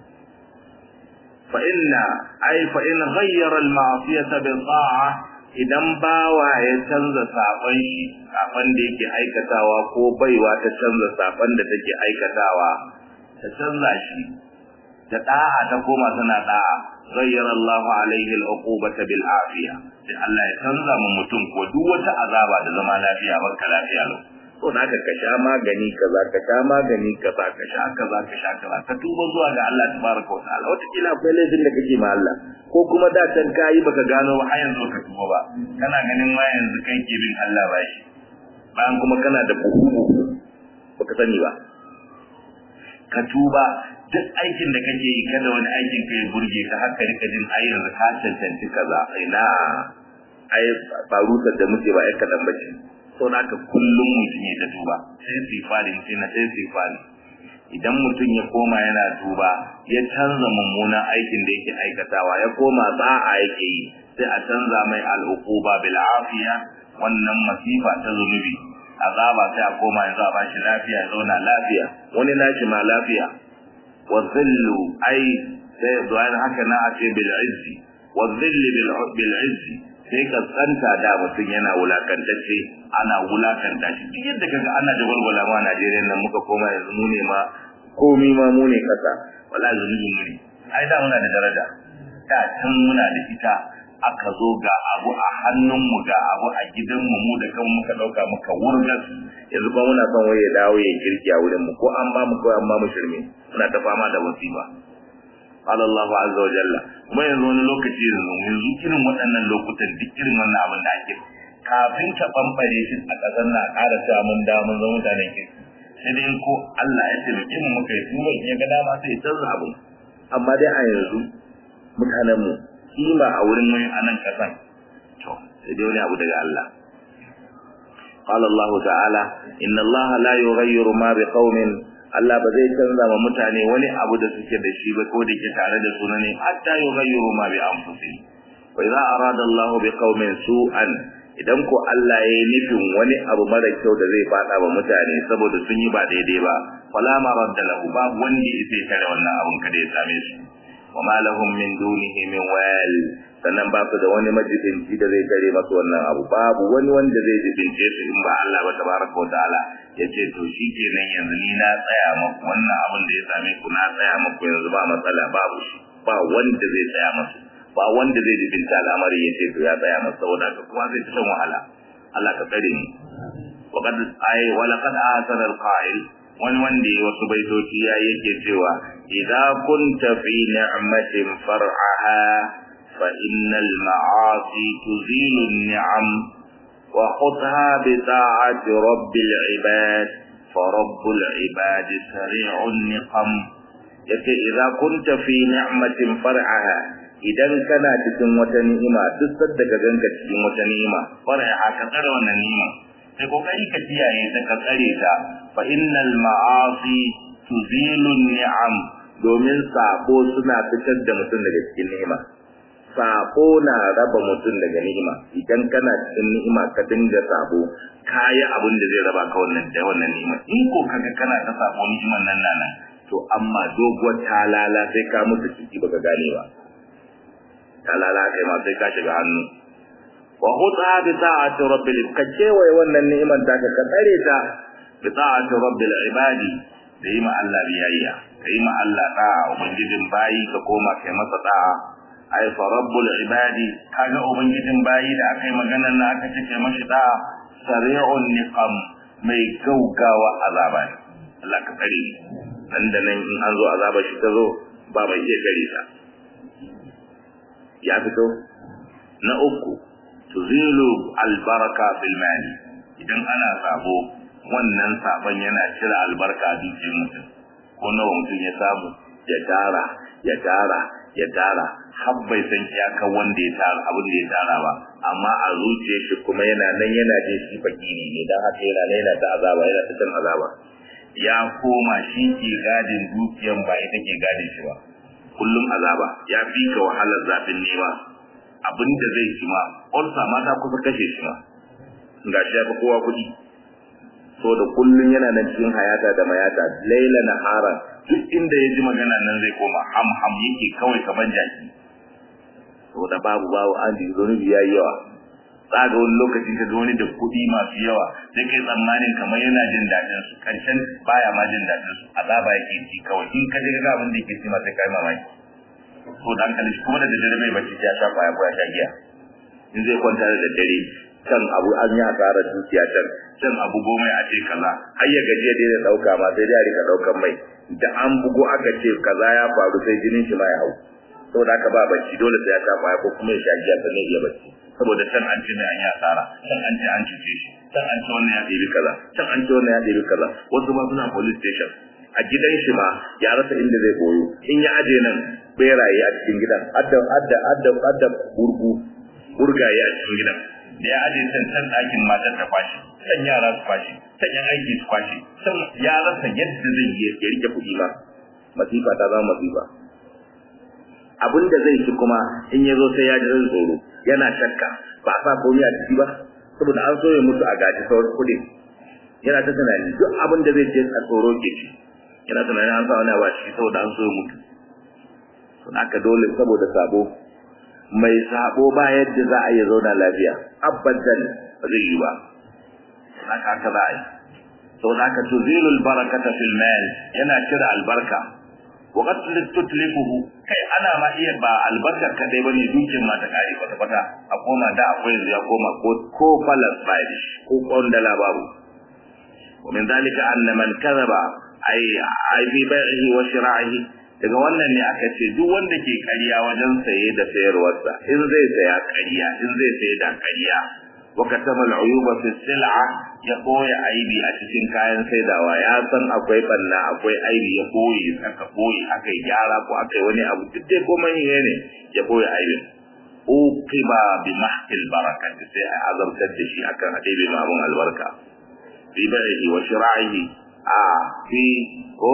فإن أي فإن غير المعصية بالطاعة idan bawa ya canza saban shi saban da yake aikatawa ko baiwa ta canza saban da take aikatawa ta canza shi ta da'a ta koma tana da'a ghayyara Allahu alaihi al-uqubata bil afiya sai Allah ya canza mu mutum ko duk wata azaba da zama lafiya barka lafiya lau to da ka sha magani kaza ka sha magani kaza ka sha kaza ka sha kaza ka tuba zuwa ga Allah tabaraka wa ta'ala wata kila akwai laifin da kake ma Allah ko kuma da can kai baka gano ba har yanzu ka tuba ba kana ganin ma yanzu kai ke bin Allah ba shi bayan kuma kana da buhu baka sani ba ka tuba duk aikin da kake yi kada wani aikin ka ya burge ka haka rika jin ai yanzu ka cancanci kaza ina ai barutar da muke ba ai kadan bace so naka kullum mutum ya ta tuba sai sifali mutum na sai sifali idan mutum ya koma yana tuba ya canza mummunan aikin da yake aikatawa ya koma ba'a yake yi sai a canza mai al'uquba bil afiya wannan masifa ta zunubi azaba sai a koma yanzu a bashi lafiya ya zauna lafiya wani nashi ma lafiya wa zillu ai sai zuwa haka na a ce bil izzi wa zilli bil izzi sai ka tsanta da mutum yana wulakantacce ana wulakanta shi duk yadda kaga ana da walwala ma Najeriya nan muka koma yanzu mu ne ma komi ma mu ne kasa wala zunubi mu ne ai da muna da daraja da can muna da ita aka zo ga abu a hannunmu ga abu a gidanmu mu da kan muka dauka muka wurgas yanzu ba muna son waye dawo ya kirki a wurin mu ko an ba mu ko an ba mu shirme muna ta fama da wasiba qala Allah azza wa jalla kuma yanzu wani lokaci yanzu yanzu irin waɗannan lokutan duk irin wannan abin da ake kafin ka bambare shi a ƙasar na ƙara cewa mun da mun zama mutanen kirki sai dai ko Allah ya taimake mu muka yi tuba in ya ga dama sai ya canza abu amma dai a yanzu mutanen mu kima a wurin wani anan kasan to sai dai wani abu daga Allah qala Allah ta'ala inna Allah la yughayyiru ma biqaumin Allah ba zai canza ma mutane wani abu da suke da shi ba ko da ke tare da su ne hatta yughayyiru ma bi anfusihim wa idza arada Allah biqaumin su'an idan ko Allah ya yi nufin wani abu mara kyau da zai fada wa mutane saboda sun yi ba daidai ba fala maradda lahu babu wanda ya sai kare wannan abun kada ya same su wa ma lahum min dunihi min wal sannan ba su da wani majibinci da zai tare masu wannan abu babu wani wanda zai jibince su in ba Allah ba tabaraka wa ta'ala ya ce to shi kenan yanzu ni na tsaya maku wannan abin da ya same ku na tsaya maku yanzu ba matsala babu shi ba wanda zai tsaya masu ba wanda zai jibinta al'amari ya ce to ya tsaya masu saboda ka kuma zai shan wahala Allah ka tsare ni wa qad ay wa laqad ahsana al-qa'il wani wanda ya wasu baitoci ya yake cewa idza kunta fi ni'matin far'aha fa innal ma'asi tuzilu an-ni'am wa khudha bi ta'ati rabbil ibad fa rabbul ibad sari'un niqam yace idza kunta fi ni'matin far'aha idan kana cikin wata ni'ima duk sadda ka ganka cikin wata ni'ima far'aha ka tsara wannan ni'ima sai kokari ka kiyaye ta ka tsare ta fa innal ma'asi tuzilu ni'am domin sabo suna fitar da mutum daga cikin ni'ima sabo na raba mutum daga ni'ima idan kana cikin ni'ima ka dinga sabo kayi abin da zai raba ka wannan da wannan ni'ima in ko kaga kana ta sabo ni'iman nan nan to amma doguwar talala sai ka mutu ciki baka gane ba talala kai ma sai ka shiga hannu wa khudha bi ta'ati rabbil ka kewaye wannan ni'imar ta ka tsare ta bi ta'ati rabbil ibadi da yi ma Allah biyayya ka yi ma Allah da'a ubangijin bayi ka koma kai masa da'a ai fa rabbul ibadi kaga ubangijin bayi da aka yi magana na aka ce kai mashi da'a sari'un niqam mai gaugawa azaba ne Allah ka tsare ni nan da nan in an zo azaba shi ta zo ba mai iya gare ta ya fito na uku tuzilu albaraka fil mali idan ana sabo wannan sabon yana cire albarka a dukiyar mutum ko nawa mutum ya samu ya tara ya tara ya tara har bai san iyakan wanda ya tara abin da ya tara ba amma a zuciyar shi kuma yana nan yana jin shi fakiri ne dan haka yana nan yana ta azaba yana ta cin azaba ya koma shi ke gadin dukiyan ba ita ke gadin shi ba kullum azaba ya fi ka wahalar zafin nema abin da zai ci ma ƙwarsa ma ta kusa kashe shi ma ga shi ya fi kowa kuɗi so da kullum yana nan cikin hayata da mayata laila na hara duk inda ya ji magana nan zai koma ham ham yake kawai kamar jaki saboda babu babu an ji zunubi ya yi yawa tsaga wani lokaci ka ga wani da kuɗi masu yawa sai kai tsammanin kamar yana jin daɗin su ƙarshen baya ma jin daɗin su azaba yake ci kawai in ka je ga abin da yake ci ma sai kai mamaki so da hankali shi kuma da daddare bai bacci ya sha kwaya ko ya sha giya in zai kwanta da daddare can abu an yi asara dukiya can can abu goma a ce kaza har ya gaji ya daina ɗauka ma sai dai a rika ɗaukan mai da an bugo aka ce kaza ya faru sai jinin shi ma ya hau saboda haka ba bacci dole sai ya sha kwaya ko kuma ya sha giya sannan ya bacci saboda can an ce mai an yi asara can an ce an cuce shi can an ce wannan ya ɗebi kaza can an ce wannan ya ɗebi kaza wasu ma suna police station a gidan shi ma ya rasa inda zai koyo in ya aje nan beraye a cikin gidan adda adda adda adda burgu burgaye a cikin gidan da ya aje can can ɗakin matar ta kwashi can yara su kwashi can yan aiki su kwashi can ya rasa yadda zai yi ya rike kuɗi ba masifa ta zama masifa abin da zai ci kuma in ya zo sai ya ji tsoro yana shakka ba sa komai a ciki ba saboda an so ya mutu a gaji sauran kuɗi yana ta tunani duk abin da zai ce a tsoro ke ci yana tunani an sa wani abu a ciki saboda an so ya mutu to haka dole saboda sabo mai sabo ba yadda za a iya zauna lafiya abadan ba zai yi ba haka haka za a yi saboda haka tuzilul barakata fil mal yana cire albarka wa qad tutlifuhu kai ana ma iya ba albarkar kadai bane dukiyar ma ta kare kwata kwata a koma da akwai yanzu ya koma ko ko falas bai ko kondala babu wa min zalika anna man kadhaba ay ay bi bai'ihi wa shira'ihi daga wannan ne aka ce duk wanda ke ƙarya wajen saye da sayarwarsa in zai saya ƙarya in zai saye da ƙarya wa katama al-uyuba fi sil'a ya koya aibi a cikin kayan saidawa ya san akwai banna akwai aibi ya koyi aka koyi aka yi gyara ko aka yi wani abu duk dai komai ne ya koya aibin uqiba bi mahkil barakati sai a azabtar da shi akan hadebe ma abun albarka fi bai'i wa shira'ihi a fi ko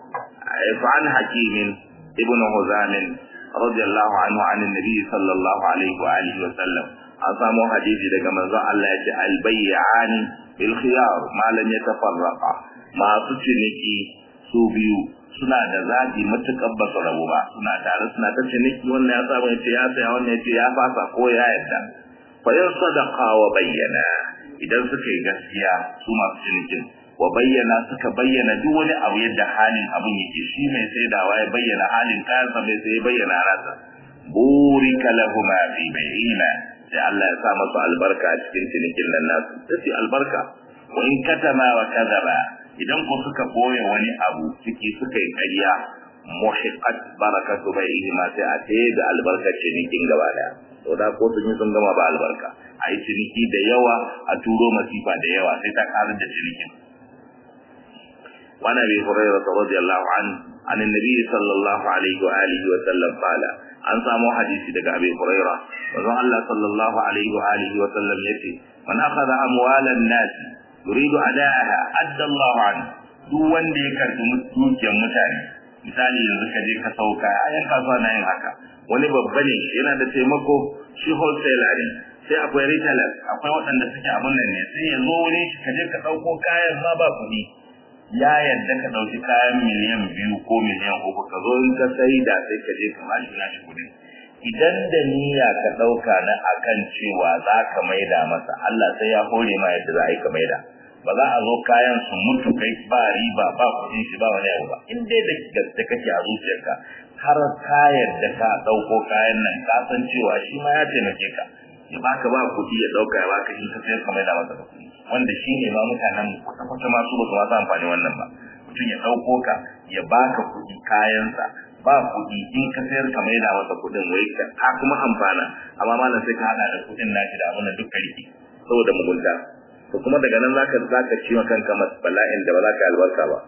فعن حكيم ابن هزام رضي الله عنه عن النبي صلى الله عليه وآله وسلم أصامو حديثي daga manzon Allah yace albay'an bil khiyar ma lam yatafarraqa masu ciniki su biyu suna da zaɓi matuƙar ba su rabu ba suna tare suna ta ciniki wannan ya samu yace ya saya wannan yace ya fasa ko ya yarda fa in sadaqa wa bayyana idan suka yi gaskiya su masu cinikin wa bayyana suka bayyana duk wani abu yadda halin abun yake shi mai saidawa ya bayyana halin kayansa mai sai ya bayyana rasa burika lahuma fi bayyina sai Allah ya sa masu albarka a cikin cinikin nan nasu sai albarka wa in katama wa kadaba idan ku suka boye wani abu ciki suka yi ƙarya muhiqat barakatu baihi ma sai a tayi da albarkar cinikin gaba daya to da ko sun yi sun gama ba albarka a yi ciniki da yawa a turo masifa da yawa sai ta karar da cinikin وعن ابي هريره رضي الله عنه عن النبي صلى الله عليه واله وسلم قال an samu hadisi daga abi huraira manzon Allah sallallahu alaihi wa alihi wa sallam yace man akhadha amwalan nas yuridu ada'aha adda Allah an duk wanda ya karbi dukiyar mutane misali yanzu ka je ka sauka ayan kasuwa na yin haka wani babba ne yana da taimako shi wholesaler ne sai akwai retailers akwai waɗanda suke abun nan ne sai ya zo wani ka je ka ɗauko kayan ma ba kuɗi ya yadda ka ɗauki kayan miliyan biyu ko miliyan uku ka zo in ka sai da sai ka je ka bashi nashi kuɗin idan da niyya ka ɗauka na akan cewa za ka maida masa Allah sai ya hore ma yadda za a yi ka maida ba za a zo kayan su mutu kai ba riba ba kuɗin shi ba wani abu ba in dai da gaske kake a zuciyarka har ka yadda ka ɗauko kayan nan ka san cewa shi ma ya taimake ka ya baka ba kuɗi ya ɗauka ya baka in ka sayar ka maida masa da kuɗi wanda shi ne ma mutanen kwata-kwata masu ba su masu amfani wannan ba mutum ya ɗauko ka ya baka kuɗi kayansa ba kuɗi in ka sayar ka maida masa kuɗin wai ka kuma amfana amma malam sai ka haɗa da kuɗin nashi da abin da duk rike saboda mugunta to kuma daga nan zaka zaka ci ma kanka bala'in da ba za ka albarka ba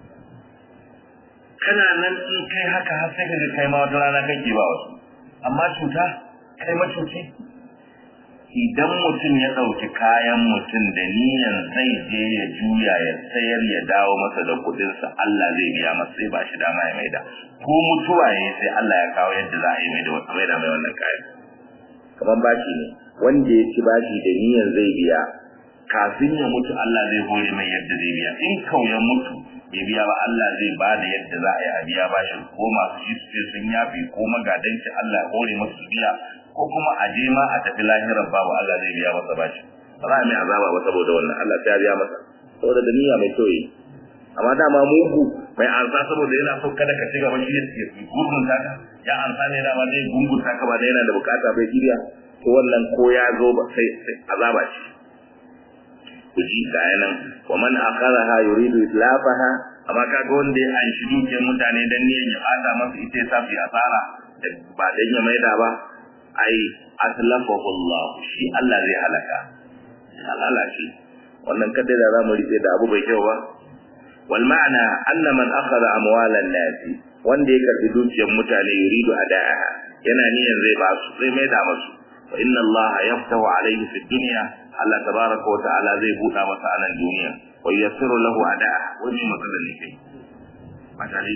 kana nan in kai haka har sai ka ga kai ma wata rana kake ba wasu amma cuta kai macuci idan mutum ya ɗauki kayan mutum da niyan zai je ya juya ya sayar ya dawo masa da kuɗinsa Allah zai biya masa sai ba shi dama ya maida ko mutuwa ya sai Allah ya kawo yadda za a yi maida wata maida mai wannan kayan kamar bashi ne wanda ya ci bashi da niyan zai biya kafin ya mutu Allah zai hore mai yadda zai biya in kau ya mutu bai biya ba Allah zai ba da yadda za a yi a biya bashi ko masu shi su sun yafi ko magadanci Allah ya hore masu biya ko kuma a je ma a tafi lahirar babu Allah zai biya masa bashi ba za a mai azaba ba saboda wannan Allah ta biya masa saboda da niyya mai kyau amma dama mugu mai ansa saboda yana so kada ka ci gaba shi ya gurgun taka ya ansa ne dama zai gungun taka ba da yana da bukata bai kiriya to wannan ko ya zo ba sai azaba ce ku ji ga yanan wa man akharaha yuridu itlafaha amma kaga wanda ya anshi dukiyar mutane dan niyan ya bata masa ita ya sa fi asara ba dan ya maida ba ai aslafahu Allah shi Allah zai halaka halala shi wannan kada da zamu rike da abu bai kyau ba wal ma'ana anna man akhadha amwalan nasi wanda ya karbi dukiyar mutane yuridu ada'a yana niyan zai ba su zai mai da masu wa inna Allah yaftahu alayhi fi dunya Allah tabaraka wa ta'ala zai buɗa masa a nan duniya wa yassiru lahu ada'a wani matsalar ne kai matali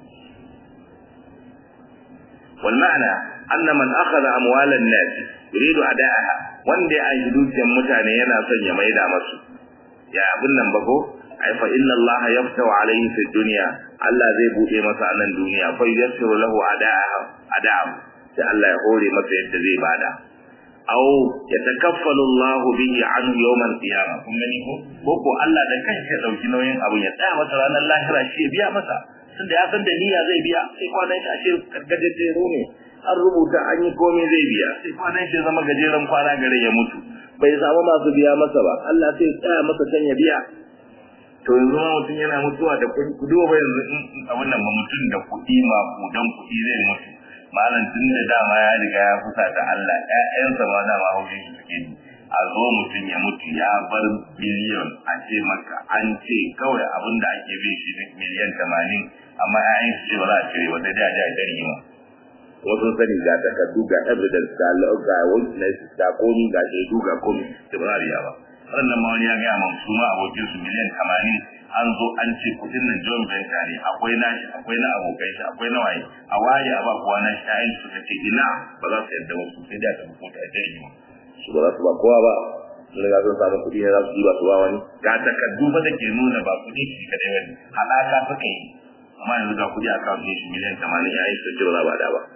wal ma'ana anna man akhadha amwalan nas yuridu ada'aha wanda ya aji dukiyar mutane yana son ya maida masu ya abin nan ba ko ai fa inna Allah yaftahu alayhi fi dunya Allah zai buɗe masa a nan duniya fa yassiru lahu ada'aha ada'a sai Allah ya hore masa yadda zai bada aw yatakaffalu Allah bihi anhu yawm al-qiyamah kun gani ko ko ko Allah da kanshi ya dauki nauyin abun ya tsaya masa ranar lahira shi ya biya masa tunda ya san da niyya zai biya sai kwanan shi a ce gargajejero ne an rubuta an yi komai zai biya sai kwanan shi zama gajeren kwana gare ya mutu bai samu masu biya masa ba Allah sai tsaya masa can ya biya to yanzu ma mutum yana mutuwa da kuɗi ku duba yanzu in abin nan ba mutum da kuɗi ma kudan kuɗi zai mutu malam tun da dama ya riga ya fusa ta Allah ƴaƴansa ma dama haushin shi suke ji a zo mutum ya mutu ya bar biliyon a ce maka an ce kawai abin da ake bin shi miliyan tamanin amma ƴaƴan su ce ba za a cire ba sai dai a ji a ɗari ma wasu sani ga takardu ga evidence ga ga witness ga komi ga shaidu ga komi da ba za a biya ba wannan ma wani ya gaya man su ma abokin su miliyan tamanin an zo an ce kudin nan joint venture ne akwai nashi akwai na abokai shi akwai na waye a waye a ba kowa na shi ayin su ce ina ba za su yadda wasu sai da ta hukunta a jirgi su ba za su ba kowa ba sun riga sun samu kuɗi ne za su yi ba su ba wani ga takardu ba da ke nuna ba kuɗi shi kadai wani haɗaka suka yi amma yanzu ga kuɗi a kawo shi miliyan tamanin ya yi su ce ba za ba da ba.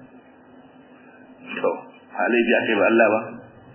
To, halai biya kai ba Allah ba.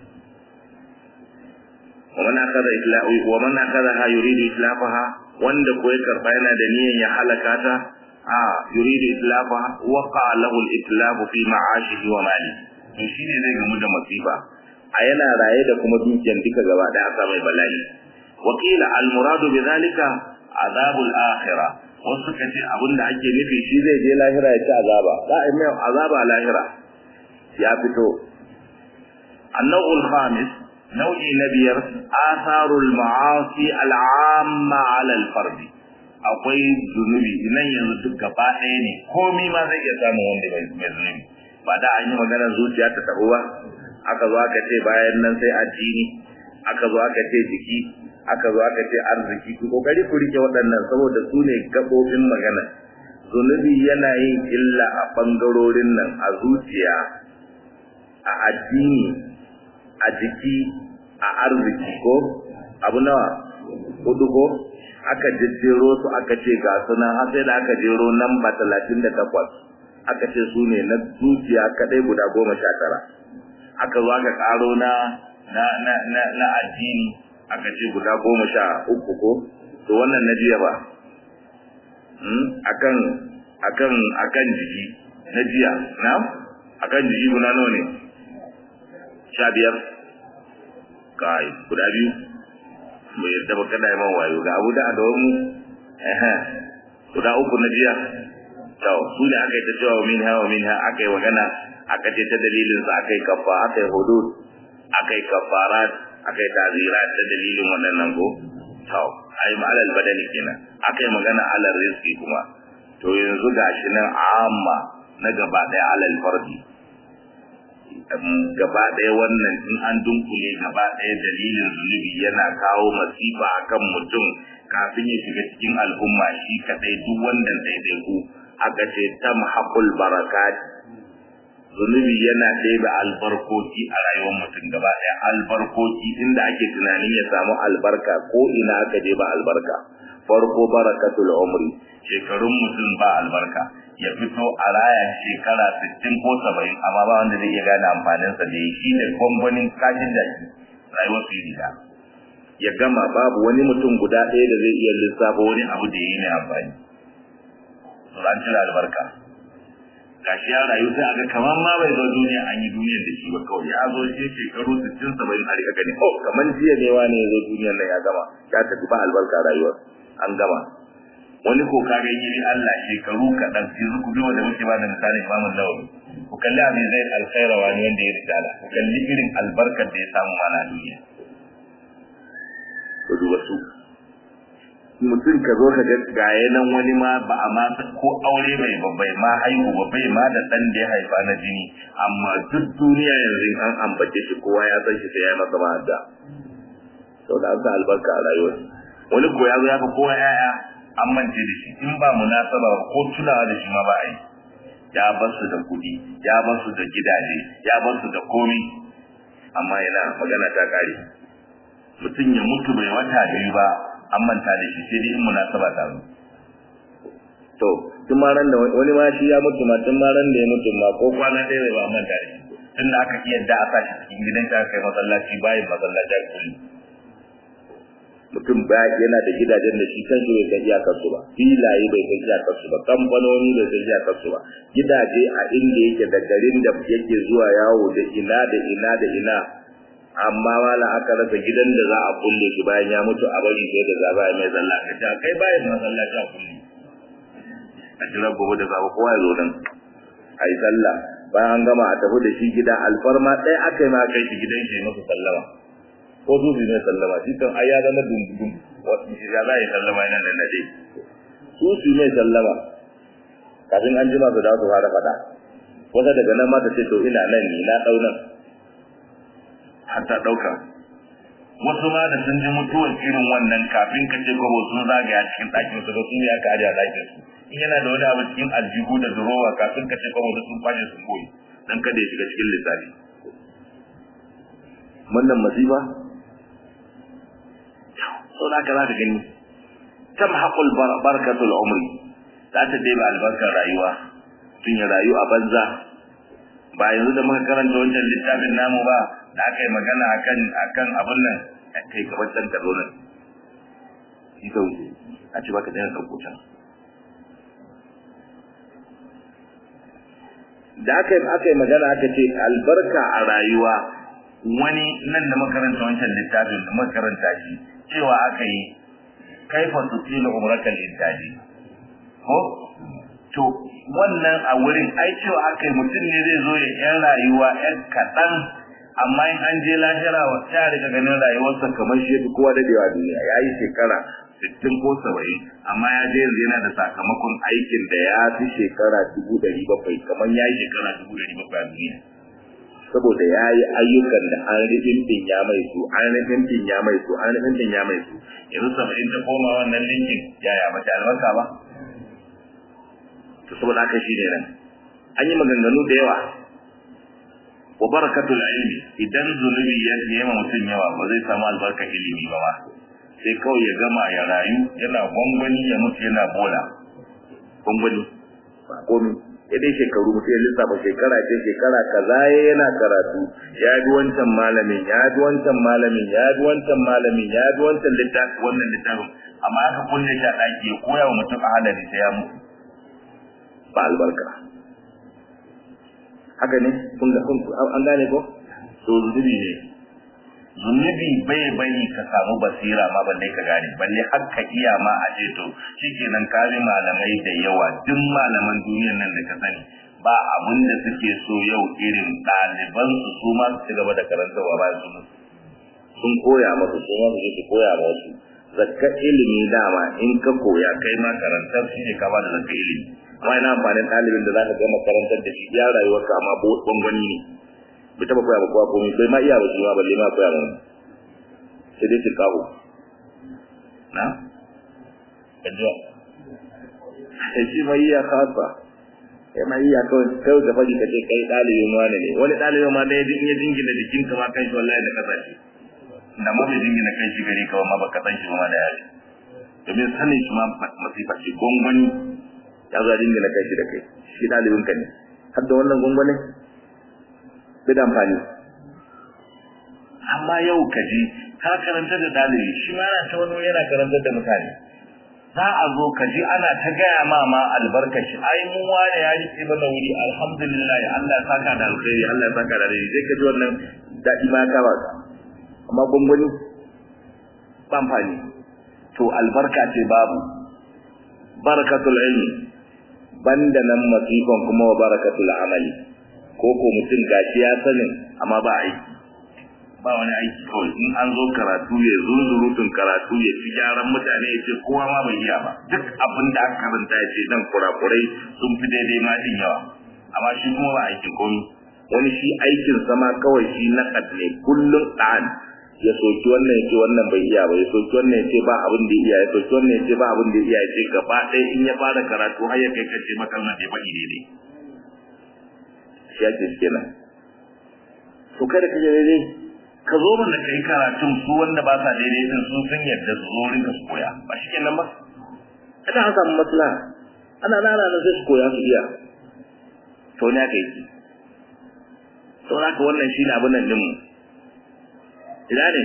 ومن أخذ إطلاق ومن أخذها يريد إطلاقها wanda ko ya karba yana da niyyar ya halaka ta a yuridu itlafaha waqa lahu al-itlaf fi ma'ashihi wa mali to shine zai gamu da masifa a yana raye da kuma dukiyar duka gaba da aka mai bala'i wakila al-muradu bi zalika azabul akhirah wasu kace abinda ake nufi shi zai je lahira ya ci azaba za a mai azaba lahira ya fito annawul khamis nau'i na biyar asarul ma'asi al'amma ala al-fardi akwai zunubi nan yanzu duk gaba ɗaya ne komai ma zai iya samun wanda mai zunubi ba da an yi maganar zuciya ta tabu ba aka zo aka ce bayan nan sai addini aka zo aka ce jiki aka zo aka ce arziki ku kokari ku rike waɗannan saboda su ne gabobin magana zunubi yana yin illa a bangarorin nan a zuciya a addini a jiki a arziki ko abu nawa hudu ko aka jejjero su aka ce ga sunan har sai da aka jero namba talatin da takwas aka ce su ne na zuciya kadai guda goma sha tara aka zo aka karo na na na na, na addini aka ce guda goma sha uku ko to wannan na jiya ba hmm? akan akan akan jiki na jiya na akan jiki guda nawa ne sha biyar kai guda biyu bai yadda ba kada yi man wayo ga abu da a gaban mu guda uku na jiya to su ne aka yi ta cewa min ha min ha aka yi magana aka ce ta dalilin sa aka yi kafa aka yi hudud aka yi kafarat aka yi tazira ta dalilin waɗannan ko to ai ma'alal badani kenan aka yi magana alal rizki kuma to yanzu gashi nan amma na gaba ɗaya alal fardi gaba ɗaya wannan in an dunkule gaba ɗaya dalilin zunubi yana kawo masifa akan mutum kafin ya shiga cikin al'umma shi kadai duk wannan daidaiku aka ce tamhaqul barakat zunubi yana ɗebe albarkoki a rayuwar mutum gaba ɗaya albarkoki inda ake tunanin ya samu albarka ko ina aka je ba albarka farko barakatul umri shekarun mutum ba albarka ya fito a raya shekara 60 ko 70 amma ba wanda zai iya gane amfaninsa da ya shi da gwangwanin kashin jaki rayuwar su yi ya gama babu wani mutum guda ɗaya da zai iya lissafa wani abu da ya yi mai amfani to an cire albarka gashi ya rayu sai aga kamar ma bai zo duniya an yi duniyar da shi ba kawai ya zo shi shekaru 60 70 a rika gani oh kamar jiya ne wani ya zo duniyar nan ya gama ya tafi ba albarka rayuwar an gama wani ko kaga yi Allah shekaru kaɗan yanzu ku duba da muke ba da misalin Imam Nawawi ku kalli abin zai alkhaira wani wanda ya risala ku kalli irin albarkar da ya samu mana duniya ku duba su mutum ka zo ka ga gaye nan wani ma ba a ma ko aure bai ba bai ma haihu ba bai ma da dan da ya haifa na jini amma duk duniya yanzu an ambace shi kowa ya san shi sai ya masa ma da sau da an sa albarka a rayuwar wani ko ya zo ya fi kowa yaya an mance da shi in ba munasaba ko tunawa da shi ma ba a yi ya bar su da kuɗi ya bar su da gidaje ya bar su da komi amma yana magana ta kare mutum ya mutu bai wata biyu ba an manta da shi sai dai in munasaba ta zo to tun ma ran da wani ma shi ya mutu ma tun ma ran da ya mutu ma ko kwana ɗaya bai ba an manta da shi tun da aka iya da a sa shi cikin gidan ta kai masallaci bayan masallaci a kulli mutum ba yana da gidajen da shi kanshi bai san iyakar su ba filaye bai san iyakar su ba kamfanoni bai san iyakar su ba gidaje a inda yake da garin da yake zuwa yawo da ina da ina da ina amma mala aka rasa gidan da za a kulle shi bayan ya mutu a bari sai da zaba ya mai zalla ka ta kai bayan masallaci a kulle a jira gobe da zaba kowa ya zo nan a yi sallah bayan an gama a tafi da shi gida alfarma ɗaya aka yi ma kai shi gidan shi masu sallama ko su su ne sallama shi kan ai ya zama dundun wasu shi za a yi sallama yana da nade su su ne sallama kafin an jima su da su fara faɗa wata daga nan ma ta ce to ina nan ni na ɗau nan har ta ɗauka wasu ma da sun ji mutuwar irin wannan kafin ka ce kwabo sun zagaya cikin ɗakin su da su ya ka ajiye ɗakin su in yana da wani abu cikin aljihu da durowa kafin ka ce kwabo da sun kwashe sun goyi dan kada ya shiga cikin lissafi wannan masifa sau da za ka gani tam haƙul barkatul umri za ta dai albarkar rayuwa tun ya rayu a banza ba yanzu da muka karanta wancan littafin namu ba da aka yi magana akan akan abin nan a kai gaban can ka zo nan shi ka wuce a ci baka daina ɗauko can da aka yi aka yi magana aka ce albarka a rayuwa wani nan da makaranta wancan littafin da makaranta shi cewa aka yi kaifa tusilu umrakal intaji ko to wannan a wurin ai cewa aka yi mutum ne zai zo ya yan rayuwa yan kaɗan amma in an je lahira wa ta riga ganin rayuwarsa kamar shi yafi kowa dadewa duniya ya yi shekara sittin ko saba'in amma ya je yanzu yana da sakamakon aikin da ya fi shekara dubu ɗari bakwai kamar ya yi shekara dubu ɗari bakwai a duniya saboda ya yi ayyukan da an rufin ya mai su an rufin ya mai su an rufin ya mai su yanzu saba'in ta koma wannan linkin yaya mace albarka ba to saboda haka shi ne nan an yi maganganu da yawa wa barakatul ilmi idan zunubi ya yi ma mutum yawa ba zai samu albarka ilimi ba ma sai kawai ya gama ya rayu yana gwangwani ya mutu yana bola gwangwani ba komi ya dai shekaru mutum ya lissafa shekara ce shekara kaza yana karatu ya ji wancan malamin ya ji wancan malamin ya ji wancan malamin ya ji wancan littafin wannan littafin amma aka kulle shi a ɗaki ya koya wa mutum a halari sai ya mutu ba albarka haka ne kun ga kun an gane ko to zunubi ne zunubi bai bari ka samu basira ma balle ka gane balle har ka iya ma a ce to shikenan ka bi malamai da yawa duk malaman duniyar nan da ka sani ba abin da suke so yau irin ɗaliban su su ma su ci gaba da karantarwa ba su sun koya masu su ma su je su koya ma wasu zakka ilimi dama in ka koya kai ma karantar shi ne ka ba da zakka ilimi amma ina amfanin ɗalibin da za ka gama karantar da shi ya rayuwar ka amma bangwani ne bai taɓa koya ba kowa komai bai ma iya ba shi ma balle ma koya mana sai dai tilkahu na kajuwa sai shi ma iya kasa kai ma iya kawai kawai da faɗi ka ce kai ɗalibin wani ne wani ɗalibin ma ɗaya in ya jingina jikinka ma kan shi wallahi da kasa shi da ma bai jingina kai shi gari kawai ma ba ka san shi ma da yaji domin sanin shi ma masifa ce gwangwani ya zo jingina kai shi da kai shi ɗalibin ka ne har da wannan gwangwani bai da amfani amma yau ka ji ka karanta da ɗalibi shi ma yana ta wani yana karantar da mutane za a zo ka ji ana ta gaya ma ma albarkashi ai mu wane ya rike mana wuri alhamdulillah Allah ya saka da alkhairi Allah ya saka da alkhairi sai ka ji wannan daɗi ma ka ba ka amma gwangwani ba amfani to albarka ce babu barakatul ilmi banda nan masifan kuma wa barakatul amali ko ko mutum gashi ya sanin amma ba aiki ba wani aiki kawai in an zo karatu ya zunzurutun karatu ya ci gyaran mutane ya ce kowa ma bai iya ba duk abin da aka karanta ya ce dan kurakurai sun fi daidai ma din yawa amma shi kuma ba aikin komi wani shi aikin sama kawai shi na ne kullum ɗan ya soki wannan ya ce wannan bai iya ba ya soki wannan ya ce ba abin da iya ya soki wannan ya ce ba abin da iya ya ce gaba ɗaya in ya fara karatu har ya kai kace makalma bai faɗi daidai shi ake kenan to kada ka je daidai ka zo mana kai karatun su wanda ba sa daidai din sun san yadda su zo rinka su koya ba shi kenan ba ana an samu maslaha ana nana da sai su koya su iya to ne aka yi to haka wannan shine abin nan din mu ina ne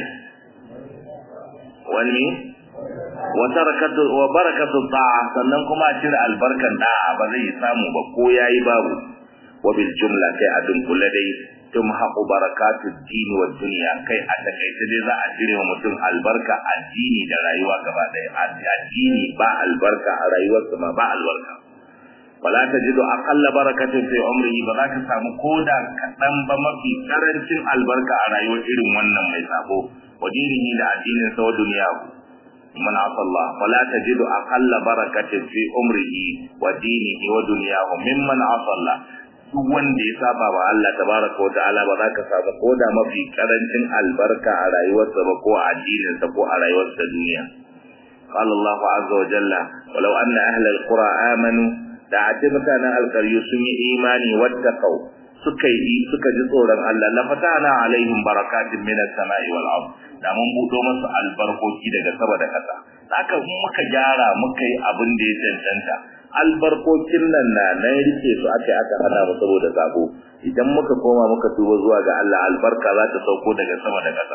wani wa tarakatu wa barakatu ta'a sannan kuma a cire albarkan da'a ba zai samu ba ko yayi babu wa bil jumla kai a dunkule dai tumhaqu barakatu dini wa dunya kai a takaice dai za a cire wa mutum albarka addini da rayuwa gaba daya addini ba albarka a rayuwarsa ma ba albarka wala tajidu aqalla barakatin fi umrihi ba za ka samu koda kadan ba mafi karancin albarka a rayuwar irin wannan mai sabo wa dinihi da addinin sa wa duniyahu man asalla wala tajidu aqalla barakatin fi umrihi wa dinihi wa dunyahu mimman asalla duk wanda ya saba wa Allah tabaraka wa ta'ala ba za ka samu koda mafi karancin albarka a rayuwarsa ba ko a addininsa ko a rayuwarsa duniya قال الله عز وجل ولو أن أهل القرى آمنوا da a ce mutanen alkaryu sun yi imani wattaqau suka yi suka ji tsoron Allah la fatana alaihim barakatin minas sama'i wal ard da mun budo musu albarkoki daga sama da kasa haka muka gyara muka yi abin da ya cancanta albarkokin nan na nan rike su aka aka hana mu saboda sabo idan muka koma muka tuba zuwa ga Allah albarka za ta sauko daga sama da kasa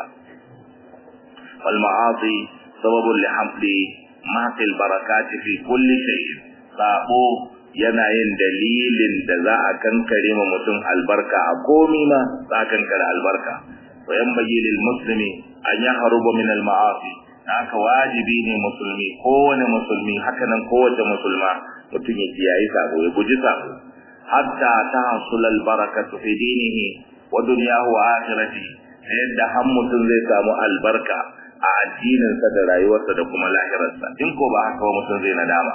wal ma'asi sababun li hamli ma'til barakati fi kulli shay'in sabo yana yin dalilin da za a kankare ma mutum albarka a komi ma za a kankare albarka wa yan lil muslimi an ya haruba min al ma'asi haka wajibi ne musulmi kowane musulmi haka nan kowace musulma mutum ya kiyaye sabo ya guji sabo hatta ta hasul al barakatu fi dinihi wa dunyahu wa akhiratihi yadda har mutum zai samu albarka a addininsa da rayuwarsa da kuma lahirarsa in ko ba haka ba mutum zai nadama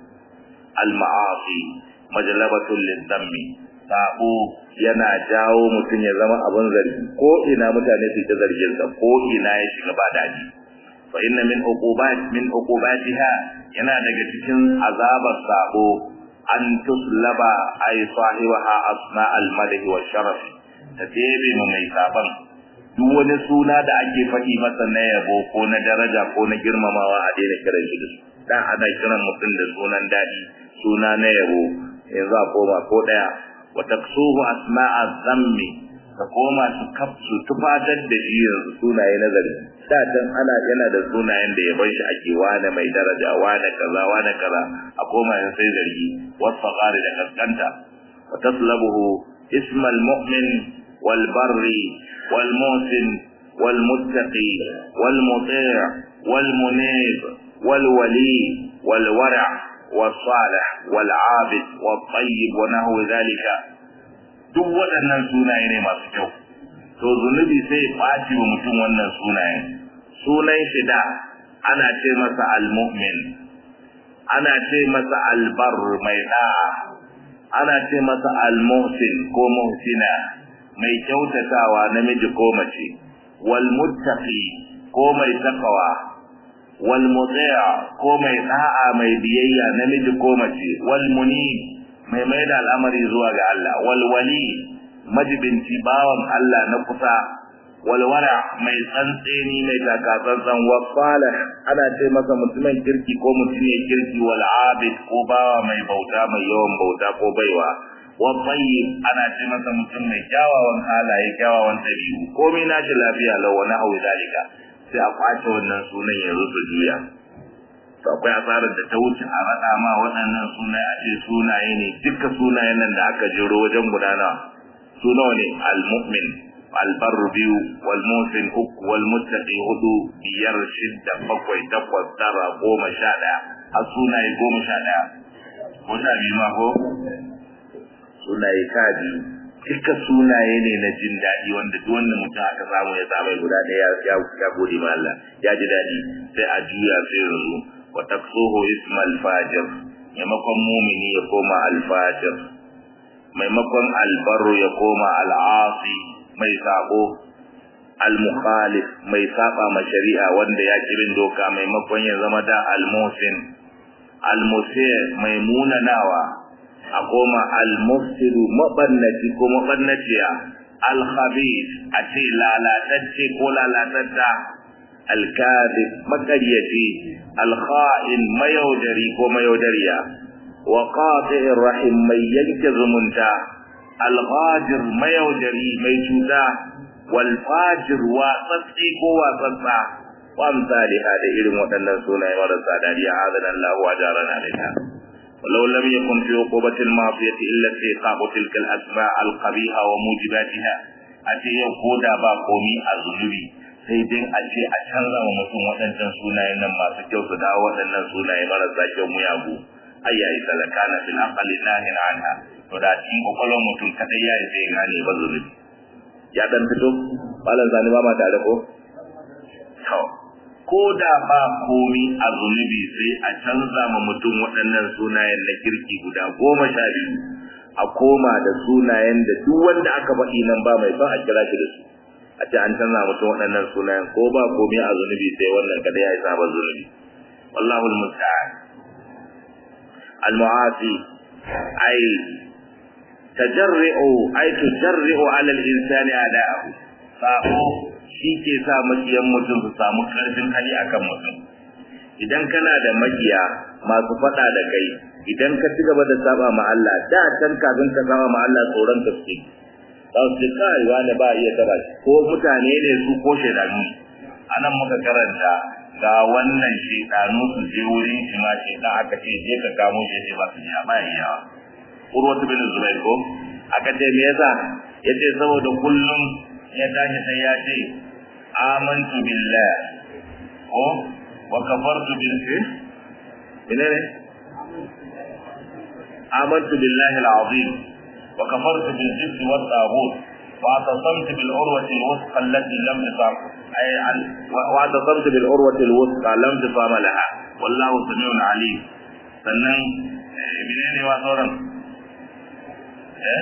al-ma'asi majlabatul lidhammi sabo yana jawo mutum ya zama abin zargi ko ina mutane su ta zargin sa ko ina ya shiga ba daji fa inna min uqubat min uqubatiha yana daga cikin azabar sabo an tuslaba ay sahibaha asma al-madh wa sharaf ta tebe mu mai saban duk wani suna da ake faɗi masa na yabo ko na daraja ko na girmamawa a daina kiran shi da su dan ana kiran mutum da sunan daɗi suna na yabo yanzu a koma ko ɗaya wa taksuhu asma'a zammi ka koma su kafsu tufatar da shi yanzu sunaye na zargi da can ana yana da sunayen da yaban shi ake wane mai daraja wane kaza wane kaza a koma yanzu sai zargi wasu da kaskanta wa taslabuhu ismal mu'min wal barri wal musin wal muttaqi wal muti' wal munib wal wali wal wara' والصالح والعابد والطيب ونحو ذلك duk waɗannan sunaye ne masu kyau to zunubi sai ɓaci wa mutum wannan sunayen sunan shi da ana ce masa almu'min ana ce masa albar mai da'a ana ce masa almuhsin ko muhsina mai kyautatawa namiji ko mace wal muttaqi ko mai takawa wal muti'a ko mai da'a mai biyayya namiji ko mace wal munib mai mai da al'amari zuwa ga Allah wal wali majibinci bawan Allah na kusa wal wara mai tsantseni mai takatsantsan wa salih ana ce masa mutumin kirki ko mutumin kirki wal abid ko bawa mai bauta mai yawan bauta ko baiwa wa tayyib ana ce masa mutum mai kyawawan halaye kyawawan dabi'u komai nashi lafiya lau wani hau zalika sai a kwace wannan sunan ya rufe juya to akwai asarar da ta wuce a raɗa ma waɗannan sunaye a ce sunaye ne duka sunayen nan da aka jero wajen gudana su nawa ne al-mu'min albar biyu wal musin uku wal muttaqi hudu biyar shidda bakwai takwas tara goma sha ɗaya har sunaye goma sha ɗaya ko sha biyu ma ko sunaye sha biyu duka sunaye ne na jin daɗi wanda duk wanda mutum aka samu ya samu guda ɗaya ya ya gode ma Allah ya ji daɗi sai a juya sai yanzu wa taksuhu ismal fajir maimakon mumini ya koma alfajir maimakon albarru ya koma al'asi mai sabo al-mukhalif mai saba ma shari'a wanda ya kirin doka maimakon ya zama da al-musin al-musir mai munanawa a koma al-mufsidu mabannaci ko mabannaciya al-khabith a ce lalatacce ko lalatatta al-kadhib makaryaci al-kha'in mayaudari ko mayaudariya wa qati'ir rahim mai yanke zumunta al-ghajir mayaudari mai cuta wal fajir wa tsatsi ko wa tsatsa wa amsalha da irin waɗannan sunaye marasa dariya azana Allah wa jarana alaiha ولو لم يكن في عقوبة المعصية إلا استيقاظ تلك الأسماء القبيحة وموجباتها أتي يقود باقومي الظلمي sai dai a ce a canza wa mutum waɗancan sunaye nan masu kyau su dawo waɗannan sunaye marasa kyau muyagu ai yayi talaka na fil aqali nahin anha to da cikin kokolon mutum kadai yayi sai gane ba zulubi ya dan fito malam zani ba ma tare ko to ko da ba komi a zunubi sai a canza ma mutum waɗannan sunayen na kirki guda goma sha biyu a koma da sunayen da duk wanda aka faɗi nan ba mai son a kira shi da su a ce an canza mutum waɗannan sunayen ko ba komi a zunubi sai wannan kada ya yi sabon zunubi wallahu almusta'an almu'afi ai tajarri'u ai tujarri'u 'ala al-insani ada'ahu sabo shi ke sa makiyan mutum su samu karfin hali akan mutum idan kana da makiya masu fada da kai idan ka ci gaba da saba ma Allah da can kafin ka saba ma Allah tsoron ka suke za su ce kai wani ba iya taba shi ko mutane ne su ko shaidanu anan muka karanta ga wannan shaidanu su je wurin shi ma shaidan aka ce je ka kamo shi ce ba su ji ba iya urwatu bin zubair ko aka ce me yasa yace saboda kullum ya tashi sai ya ce amantu billah ko wa kafartu bil ina ne amantu billahi al-azim wa kafartu bil jibt wa taghut wa atasamtu bil urwati al-wuthqa allati lam tusam ay wa atasamtu bil urwati al-wuthqa lam tusam laha wallahu samiun alim sannan menene wa sauran eh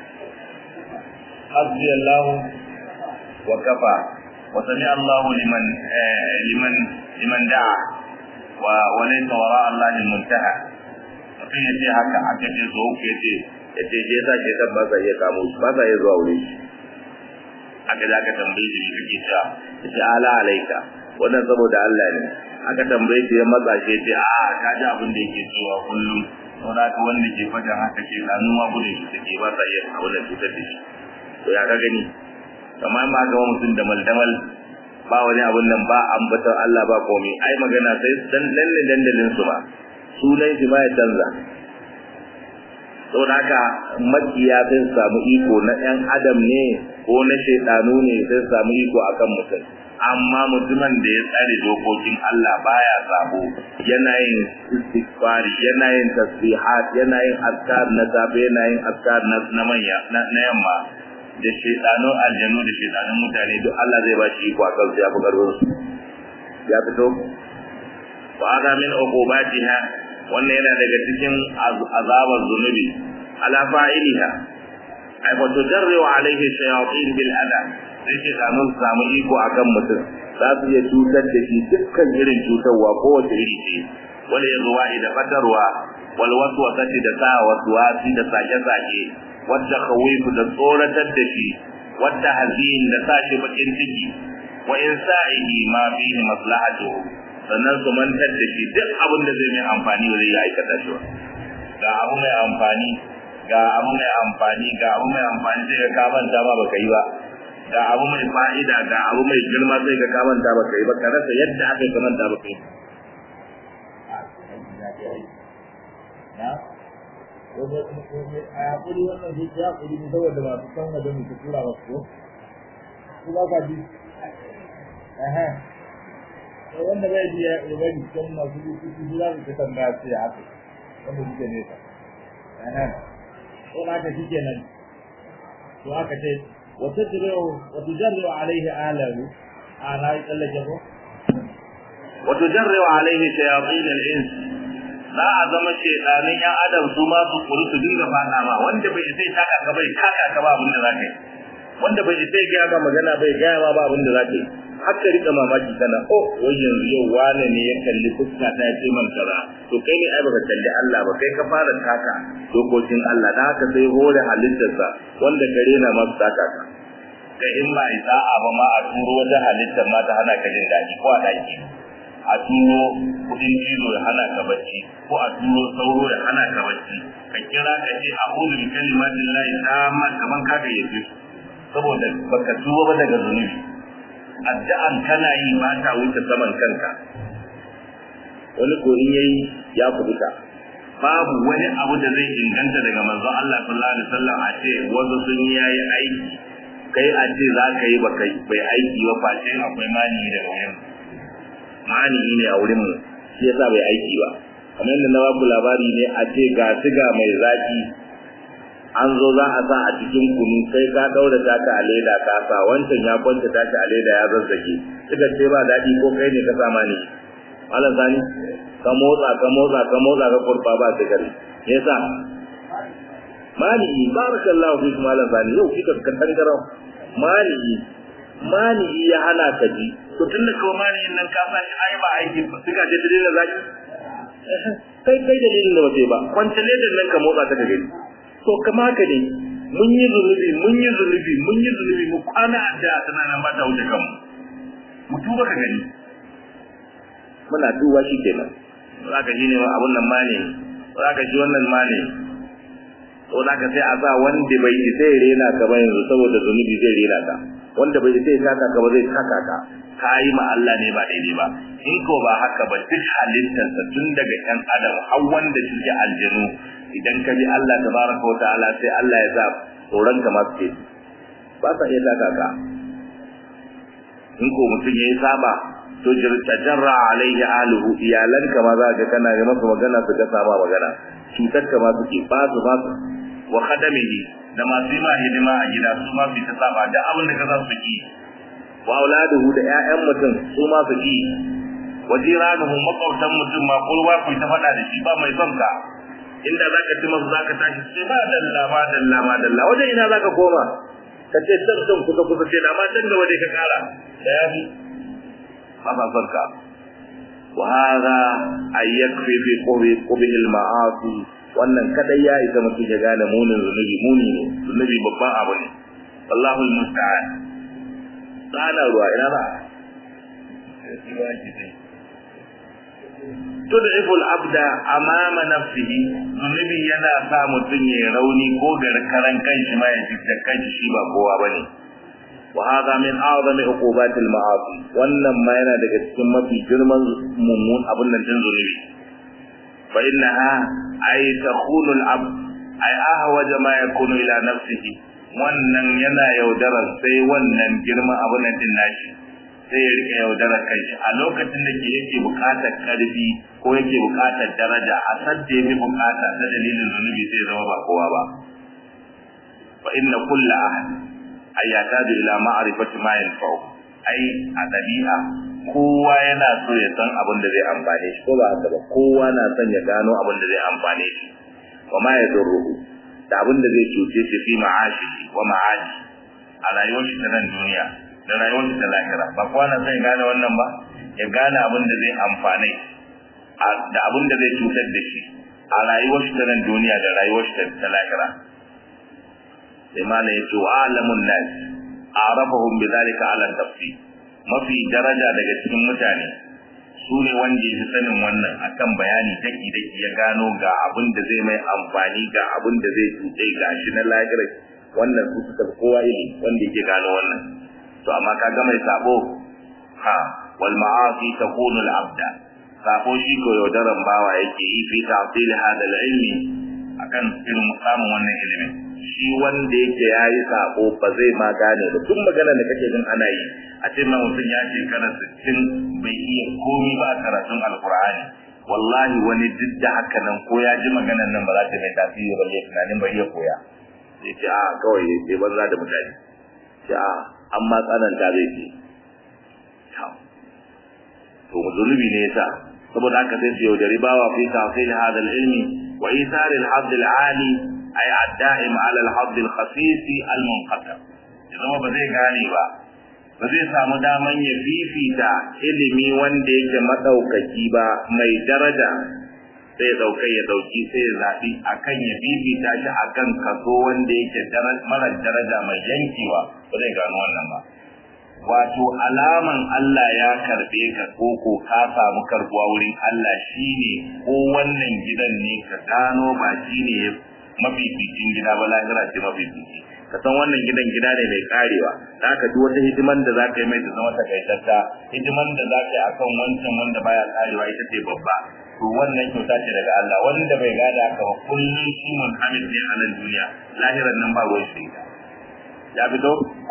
hasbi allah وكفى وسمع الله لمن آه لمن لمن دعا وليس وراء الله المنتهى mutum ya ce haka aka ce zo ke ce ya ce je sa ke san ba sa iya kamo shi ba sa iya zuwa wuri aka da aka tambaye shi kake cewa ya ce ala alaika wannan saboda Allah ne aka tambaye shi ya matsa shi ya ce a ka ji abin da yake cewa kullum wanda ka wanda ke faɗin haka ke gano ma gudun shi take ba sa iya abin da cutar da shi to ya ka gani kamar ma ga mutum da maldamal ba wani abun nan ba ambatar Allah ba komai ai magana sai dan lalle dandalin su ba sunan shi ba ya canza saboda haka makiya sai samu iko na ɗan adam ne ko na shaidanu ne sai samu iko akan mutum amma mutumin da ya tsare dokokin Allah baya sabo yana yin istighfari yana yin tasbihat yana yin azkar na safe yana yin azkar na manya na yamma da shaidanun aljanu da shaidanun mutane duk Allah zai ba shi iko a kansu ya fi karfin su ya fito wa hada min uqubatiha wannan yana daga cikin azabar zunubi ala fa'iliha ay wa tujarru alayhi shayatin bil adab sai shaidanun samu iko akan mutum za su iya cutar da shi dukkan irin cutarwa kowace iri ce wani ya zuwa da fatarwa wal waswasati da sa waswasi da sake-sake wadda khawifu da tsoratar da shi wadda hazin da sashi bakin ciki wa insa'ihi ma fihi maslahatuhu sannan su mantar da shi duk abin da zai mai amfani ba zai yi aikata shi ba ga abu mai amfani ga abu mai amfani ga abu mai amfani sai ka kamanta ma baka yi ba ga abu mai fa'ida ga abu mai girma sai ka kamanta baka yi ba ka rasa yadda aka yi kamanta baka yi a yaƙuri wannan zai ya ƙuri ne saboda masu kan wajen mu tura ba ko su ba ka bi ehe to wanda bai biya ya bari kan masu rubutu su za su ta tambaya sai ya haka wanda suke nesa ehe ko na ka shike nan to aka ce wa tajru wa tujarru alaihi ahlahu ana yi tsallake ko wa tujarru alaihi shayatin al-ins za a zama shedanin yan adam su ma su kuru su dinga fada ma wanda bai sai taka ka bai taka ka ba abin da zaka yi wanda bai sai ga ga magana bai ga ma ba abin da zaka yi haka rika mamaki kana oh wai yanzu yau wane ne ya kalli fuska ta ce man kaza to kai ne ai baka kalli Allah ba kai ka fara taka dokokin Allah da haka sai hore halittarsa wanda kare na masu taka ka kai in ba isa'a ba ma a turo wata halittar ma ta hana ka jin daɗi ko a ɗaki a turo kudin cizo ya hana ka bacci ko a turo sauro ya hana ka bacci ka kira ka ce a ulul kalimatin lahi tamma kaman ka ga yafi saboda baka tuba ba daga zunubi addu'an kana yi ba ta wuce saman kanka wani ko in yayi ya kubuta babu wani abu da zai inganta daga manzon Allah sallallahu alaihi wasallam a ce wasu sun yi yayi aiki kai a ce za ka yi bai aiki ba face akwai mani daga wurin mani ne a wurin mu shi yasa bai aiki ba kamar yadda na babu labari ne a ce ga siga mai zaki an zo za a sa a cikin kunu kai ka daura taka a leda ka sa wancan ya kwanta taka a leda ya zazzage suka ce ba daɗi ko kai ne ka sa mani malam sani ka motsa ka motsa ka motsa ka kurfa ba sigari me yasa mani barakallahu fi malam sani yau kika ka tangarau mani mani ya hana ka ji to tun da kawai mani nan ka sa shi ai ba aiki ba suka je dalilin zaki kai kai dalilin da wace ba kwance ledan nan ka motsa ta ka gani to kama ka ne mun yi zunubi mun yi zunubi mun yi zunubi mu kwana da tana nan ba ta wuce kanmu mu tuba ka gani muna duba shi kenan za ka ji ne abun nan ma ne za ka ji wannan ma ne to za ka sai a sa wanda bai isa ya rena ka ba yanzu saboda zunubi zai rena ka wanda bai isa ya taka ka ba zai taka ka ka yi ma Allah ne ba daidai ba in ko ba haka ba duk halittarsa tun daga ƴan adam har wanda suke aljanu idan ka bi Allah tabaraka wa ta'ala sai Allah ya sa tsoron ka masu ke ba sa iya taka ka in ko mutum ya yi saba to tajarra alaihi aluhu iyalanka ma za ka kana yi masa magana su ga sama magana cutar ka ma suke ba su ba su wa khadamihi da masu yi ma hidima a gida su ma su ta saba da abin da ka za su ki wa auladuhu da ƴaƴan mutum su ma su ki wa jiranuhu makwabtan mutum ma kulwa ku ta faɗa da shi ba mai son ka inda zaka ci masa zaka tashi sai ba dalla ma dalla ma dalla wajen ina zaka koma ka ce tsarkan kusa kusa ce da ma can gaba dai ka kara da yafi ba sa son ka wa hadha ay yakfi fi qubi qubi al ma'asi wannan kadai ya isa mutum ya gane munin zunubi muni ne zunubi babban abu ne wallahu al musta'an tsana ruwa ina ba tud'ifu al-abda amama nafsihi zunubi yana sa mutum ya rauni ko garkaran kanshi ma ya jidda kanshi shi ba kowa bane wa hadha min a'zami uqubati al-ma'asi wannan ma yana daga cikin mafi girman mummun abun nan din zunubi fa innaha ay takhunu al-abd ay ahwaja ma yakunu ila nafsihi wannan yana yaudarar sai wannan girman abun nan din nashi sai ya rika yaudarar kanshi a lokacin da ke yake bukatar karfi ko yake bukatar daraja a sadda yake bukata ta dalilin zunubi sai zama ba kowa ba fa inna kulla ahad ay yataju ila ma'rifati ma yanfa'u ai a dabi'a kowa yana so ya san abin da zai amfane shi ko ba haka ba kowa na son ya gano abin da zai amfane shi wa ma yadurruhu da abin da zai cuce shi fi ma'ashi wa ma'ashi a rayuwar shi ta nan duniya da rayuwar shi ta lahira ba kowa na son ya gane wannan ba ya gane abin da zai amfane da abin da zai cutar da shi a rayuwar shi ta nan duniya da rayuwar shi ta lahira sai mana ya ce wa alamun nas arafahum bidhalika ala tafsir mafi daraja daga cikin mutane su ne wanda ya fi sanin wannan akan bayani daki daki ya gano ga abin da zai mai amfani ga abin da zai cuce ga shi na lahira wannan su suka kowa yi wanda yake gano wannan to amma ka ga mai sabo ha wal ma'asi takunu al abda sabo shi ko yaudaran bawa yake yi fi ta'til hada al ilmi akan irin samun wannan ilimin shi wanda yake yayi sabo ba zai ma gane ba tun magana da kake jin ana yi a ce ma mutum ya shekara 60 bai iya komi ba a karatun alqur'ani wallahi wani duk da haka nan ko ya ji maganar nan ba za ta mai tasiri ba ya tunanin ba iya koya ya ce a kawai ya ce banza da mutane ce a an ma tsananta zai ce to zunubi ne yasa saboda haka sai su yaudari bawa fi tafsir hada ilmi wa isar al-hadd al-ali ay ad-da'im ala al-hadd al-khafif al-munqata idan ba zai gane ba ba zai samu daman ya fifita ilimi wanda yake madaukaki ba mai daraja sai daukai ya dauki sai ya zabi akan ya fifita shi akan kaso wanda yake mara daraja mai yankewa ba zai gano wannan ba wato alaman Allah ya karbe ka koko ka samu karbuwa wurin Allah shine ko wannan gidan ne ka gano ba shine mafificin gida ba lahira ce mafifici ka san wannan gidan gida ne mai karewa da ka duk wata hidiman da zaka yi mai ta zama takaitatta hidiman da zaka yi akan wancan wanda baya karewa ita ce babba to wannan kyauta ce daga Allah wanda bai gada haka ba kullum shi mun hamid ne a nan duniya lahiran nan ba ruwan shi ya fito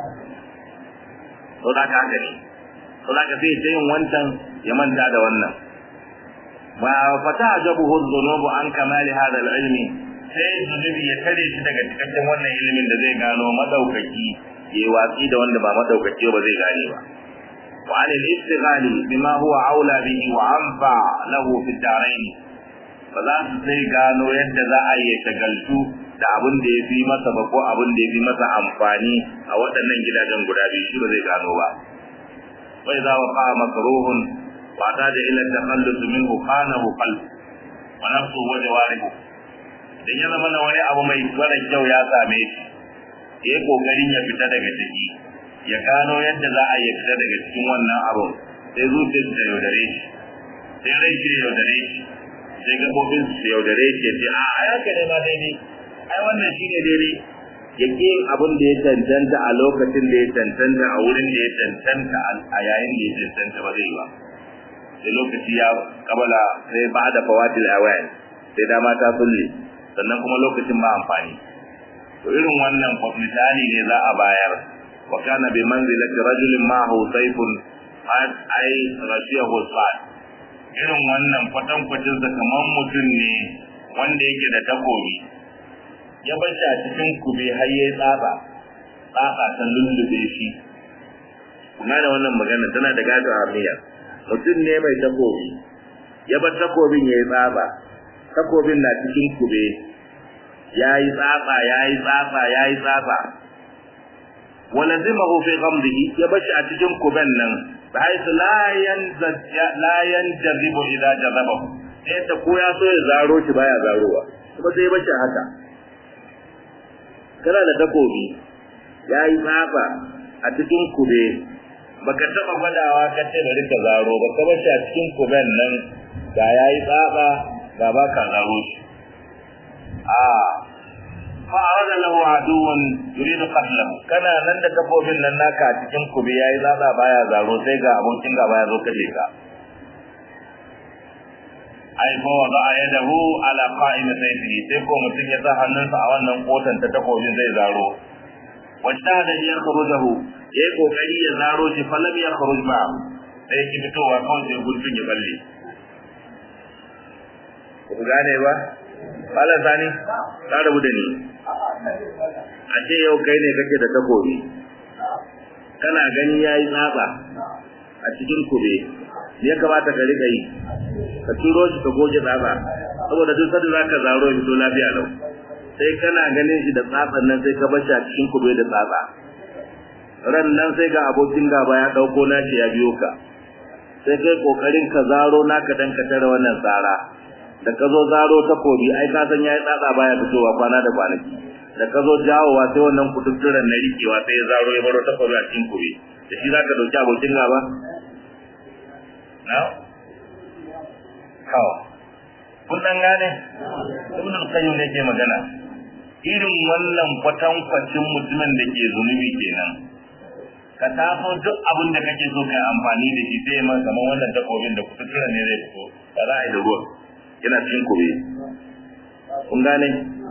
to da ka haka ne to da ka sai ta yin wancan ya manta da wannan ma fata ajabuhu dhunubu an kamali hada al-ilmi sai zunubi ya tare shi daga cikakken wannan ilimin da zai gano madaukaki ya watsi da wanda ba madaukaki ba zai gane ba wa an al-istighali bima huwa aula bihi wa anfa lahu fi ad-darain ba za su sai gano yadda za a yi shagaltu da abin da ya fi masa ba ko abin da ya fi masa amfani a waɗannan gidajen guda biyu shi ba zai gano ba wai za wa fa'a makruhun wa ta da ila takhallus minhu khanahu qalb wa nafsu wa jawarihu dan ya zama wani abu mai mara kyau ya same shi ya yi kokarin ya fita daga ciki ya gano yadda za a yi fita daga cikin wannan abun sai zuciyar ta yaudare shi sai rai shi yaudare shi sai gabobin su yaudare shi ya ce a ai haka ne ma daidai ai wannan shine daidai ya ke abin da ya cancanta a lokacin da ya cancanta a wurin da ya cancanta a yayin da ya cancanta ba zai ba sai lokaci ya kabala sai ba da fawatil awayan sai dama ta sulle sannan kuma lokacin ba amfani to irin wannan misali ne za a bayar wa kana bi manzilati rajulin ma'ahu sayfun ai rashiyahu sa'ad irin wannan kwatankwacin sa kamar mutum ne wanda yake da takobi ya bar shi a cikin kube har ya tsaba tsaba ta lullube shi kuna da wannan magana tana da gado hamiya mutum ne mai takobi ya bar takobin ya yi tsaba takobin na cikin kube ya yi tsaba ya yi tsaba ya yi tsaba walazimahu fi ghamdihi ya bar shi a cikin kuben nan bihaisu la yanzaj la yanjazibu idza jazabahu sai ta ko ya so ya zaro shi baya zarowa kuma sai ya bar shi haka kana da takobi ya yi tsafa a cikin kube baka taba gwadawa ka ce bari ka zaro ba ka bar shi a cikin kuben nan ga ya yi tsafa ga ba ka zaro shi a fa arada lahu aduwan yuridu qatlahu kana nan da takobin nan naka a cikin kube ya yi tsafa baya zaro sai ga abokin gaba ya zo kace ka ai fa wada yadahu ala qa'im sayfihi sai ko mutun ya sa hannunsa a wannan kotan ta takobin zai zaro wajta da ya kharujahu yayi kokari ya zaro shi fa lam ya kharuj ma sai ki fitowa kawai sai gurfin ya balle ku gane ba Malam Sani, ka rabu da ni. A ce yau kai ne kake da takobi. Kana gani yayi tsaba a cikin kube. Me ya kamata ka rika yi? ka turo shi ka goge tsaba saboda duk sanda zaka zaro shi to lafiya lau sai kana ganin shi da tsatsan nan sai ka bashi a cikin kube da tsatsa ran nan sai ga abokin gaba ya dauko nashi ya biyo ka sai kai kokarin ka zaro naka dan ka tare wannan tsara da ka zo zaro takobi ai ka san yayi tsatsa baya fitowa kwana da kwanaki da ka zo jawowa sai wannan kututturen na rikewa sai ya zaro ya baro takobi a cikin kube da shi zaka dauki abokin gaba na'am kawo kun dan gane ibn al-qayyim ne ke magana irin wannan kwatankwacin mutumin da ke zunubi kenan ka taso duk abin da kake so kai amfani da shi sai ma kamar wannan takobin da kututura ne zai fito ba za a yi da ruwa yana cikin kobe kun gane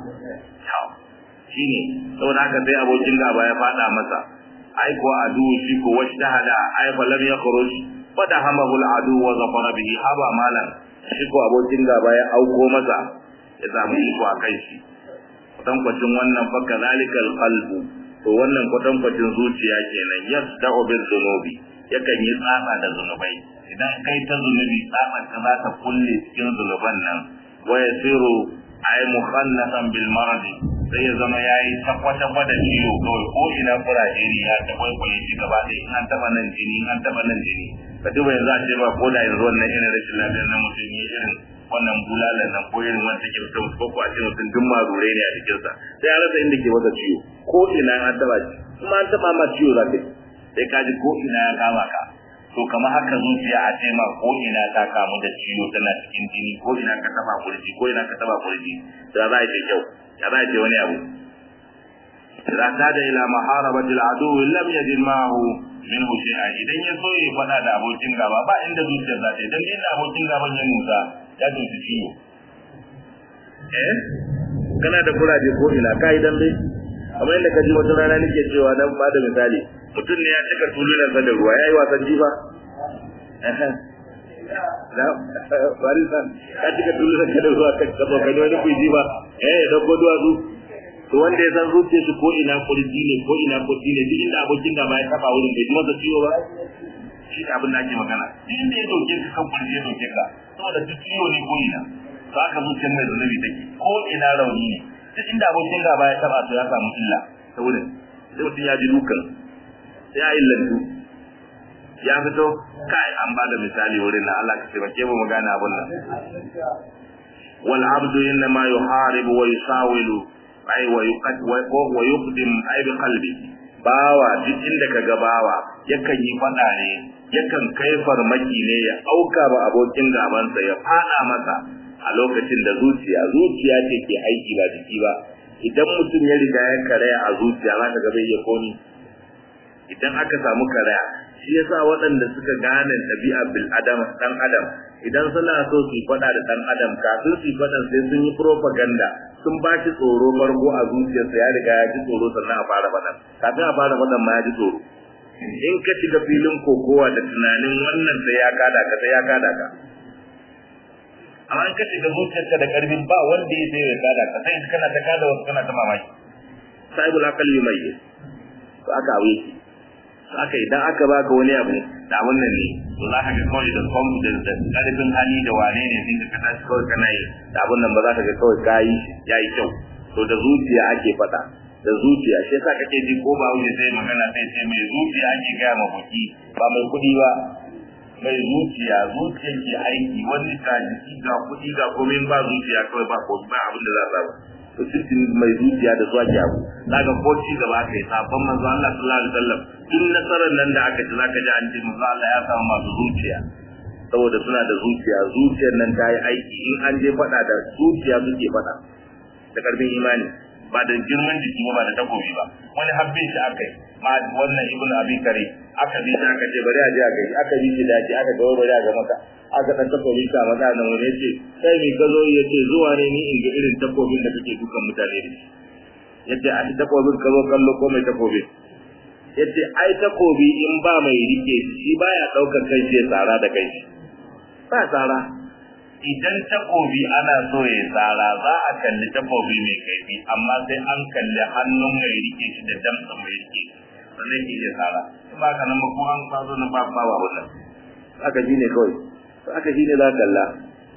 shine saboda haka sai abokin gaba ya fada masa ai ko adu shi ko washta hada ai fa lam yakhruj fada hamahu al-adu wa zafara bihi haba malan shi ko abokin gaba ya auko masa ya samu iko a kai shi kwatankwacin wannan fa kazalikal qalbu to wannan kwatankwacin zuciya kenan yasda'u bil dhunubi yakan yi tsatsa da zunubai idan kai ta zunubi tsatsa ka za ta kulle cikin zunuban nan wa yasiru ay mukhallasan bil marad sai ya zama yayi takwata da ciwo kawai ko ina kuraje ne ya ta kwaikwaye shi gaba ɗaya in an taba nan jini in an taba nan jini ka duba yanzu a ce ba ko da yanzu wannan irin rashin lafiyar na mutum ya irin wannan bulalan nan ko irin wanda ke mutum ko ko a ce mutum duk marure ne a jikinsa sai ya rasa inda ke masa ciwo ko ina an taba shi kuma an taba ma ciwo za ka sai ka ji ko ina ya kama ka to kamar haka zuciya a ce ma ko ina ta kamu da ciwo tana cikin jini ko ina ka taba kurji ko ina ka taba kurji da za a ce kyau ya za a ce wani abu idan ta da ila maharabati al'adu lam yajid ma'ahu minhu shay'a idan ya so ya fada da abokin gaba ba inda zuciyar za ta idan inda abokin gaban ya musa ya tuntu ciwo eh kana da kuraje ko ina kai dan dai amma inda ka ji wata rana nake cewa dan ba da misali mutum ne ya cika tulunan sa da ruwa yayi wasan jifa da bari san ka cika tulunan ka da ruwa ka taba kai wani ku jifa eh da ko duwatsu to wanda ya san zuciya shi ko ina kurji ne ko ina kurji ne duk inda abokin da ba ya taba wurin bai ji masa ciwo ba shi abin da ake magana duk inda ya doke ka kan kurji ya doke ka saboda duk ciwo ne ko ina to haka zuciyar mai zunubi take ko ina rauni ne duk inda abokin gaba ya taba to ya samu illa ta wurin sai mutum ya ji dukan sai ya illantu ya fito kai an ba da misali wurin na Allah ka taimake mu mu gane abun nan wal abdu inma yuharibu wa yusawilu ay wa yuqad wa yuqdim ay bi qalbi bawa duk inda kaga bawa yakan yi fada ne yakan kai farmaki ne ya auka ba abokin gabansa ya fada masa a lokacin da zuciya zuciya ce ke aiki ba jiki ba idan mutum ya riga ya karaya a zuciya za ka ga bai ya komi idan aka samu karaya shi yasa waɗanda suka gane ɗabi'a bil adam dan adam idan suna so su faɗa da dan adam kafin su faɗa sai sun yi propaganda sun ba shi tsoro farko a zuciyarsa ya riga ya ji tsoro sannan a fara faɗan kafin a fara faɗan ma ya ji tsoro in ka shiga filin kokowa da tunanin wannan sai ya kada ka sai ya kada ka amma in ka shiga zuciyarka da karfin ba wanda ya sai ya kada ka sai kana ta kada wasu kana ta mamaki sahibul aqal yumayyi to aka awe shi to aka idan aka baka wani abu da wannan ne to za ka ga kawai da confidence da karfin hali da wane ne sai ka tashi kawai kana yi da abun nan ba za ka ga kawai kayi yayi kyau to da zuciya ake faɗa da zuciya shi yasa kake ji ko ba wuce sai magana sai sai mai zuciya ake gaya ma buki ba mai kuɗi ba mai zuciya zuciyar ke aiki wani ka jiki ga kuɗi ga komai ba zuciya kawai ba ko ba abin da za a samu to cikin mai zuciya da zuwa ke abu zaka ko ci gaba kai sabon manzo Allah sallallahu alaihi wasallam tun nasarar nan da aka ci zaka ji an ce manzo Allah ya samu masu zuciya saboda suna da zuciya zuciyar nan ta yi aiki in an je faɗa da zuciya suke faɗa da karfin imani ba da girman jiki ba da takobi ba wani habbe shi akai ma wannan ibnu abi kare aka bi shi aka ce bari a je a kai aka bi shi daji aka ga bari a ga maka aka dan takobi ka maza nan wani yace sai mi ka zo yace zuwa ne ni in ga irin takobin da kake dukan mutane da shi yace a takobin ka zo kallo ko mai takobi yace ai takobi in ba mai rike shi baya daukar kai shi tsara da kai ba tsara idan takobi ana so ya tsara za a kalli takobi mai kaifi amma sai an kalli hannun mai rike shi da damtsa mai rike shi sannan ke iya tsara ba ka nan ba ko an kwazo na ba ba wa wannan aka ji ne kawai aka ji ne za ka kalla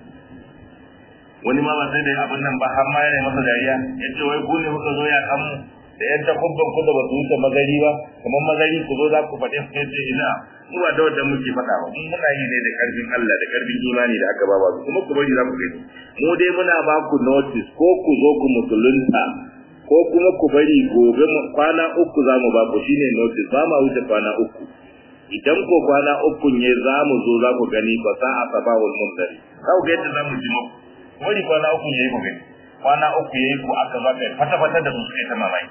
wani ma ba sai da abin nan ba har ma yana masa dariya ya ce wai ku ne kuka zo ya kan da yan takubban ku da ba su wuce magari ba kamar magari ku zo za ku faɗi su ce ina mu ba da wanda muke faɗa ba mu muna yi ne da karfin Allah da karfin imani da aka ba ba kuma ku bari za ku gani mu dai muna ba ku notice ko ku zo ku musulunta ko kuma ku bari gobe kwana uku za mu ba ku shine notice ba ma wuce kwana uku idan ko kwana uku ne za mu zo za ku gani ba sa a sabahul mundari za ku ga yadda za mu ji muku wani kwana uku ya yi ku gani kwana uku ya yi ku aka za ka yi fata-fata da su suka yi ta mamaki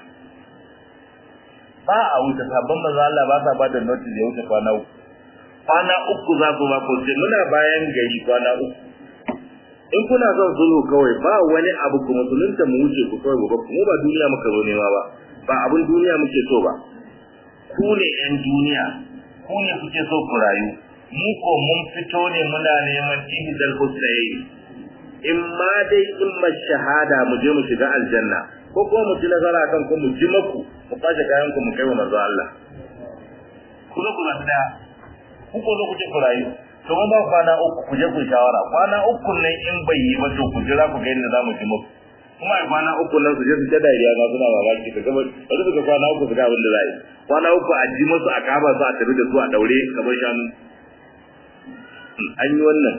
ba a wuce sabon maza Allah ba sa ba da notice ya wuce kwana uku kwana uku za ku ba ku ce muna bayan gari kwana uku in kuna son sulhu kawai ba wani abu ku musulunta mu wuce ku kawai gobe mu ba duniya muka zo nema ba ba abin duniya muke so ba ku ne yan duniya ku ne kuke so ku rayu mu ko mun fito ne muna neman ihdal husnayn in ma dai in ma shahada mu je mu shiga aljanna ko ko kuma mu ci nasara kan ku mu ji maku mu kwashe kayan ku mu kai wa manzo Allah ku zo ku zaɓi ɗaya ku ko zo ku ce ku rayu to mun ba kwana uku ku je ku shawara kwana uku nan in bai yi ba to ku jira ku ga yadda za mu ji maku kuma a kwana uku nan su je su ta dariya ma suna mamaki ka gaba bari su ga kwana uku su ga abin da za yi kwana uku a ji musu a kaba su a tafi da su a daure kamar shanu an yi wannan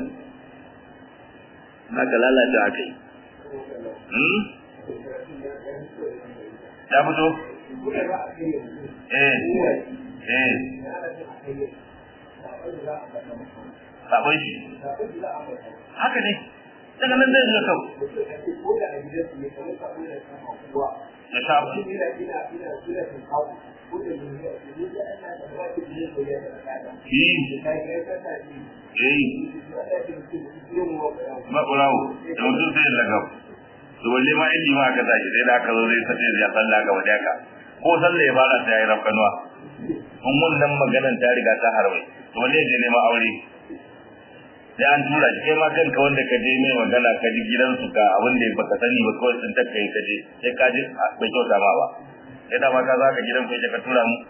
haka lalata aka yi ya fito eh eh sabon shi haka ne daga nan zai zuwa kau ya sha abu makurawo da mutum sai daga to walle ma inji ma aka tashi sai da aka zo zai sace ya salla ga waje ka ko salla ya fara sai ya yi rafkanuwa kun wannan maganan ta riga ta harwai to walle je neman aure sai an tura shi kai ma kanka wanda ka je mai magana ka ji gidansu ka abin da baka sani ba kawai sun takkai ka je sai ka ji bai kyauta ma ba sai da ma ka za ka gidan ku ka tura mu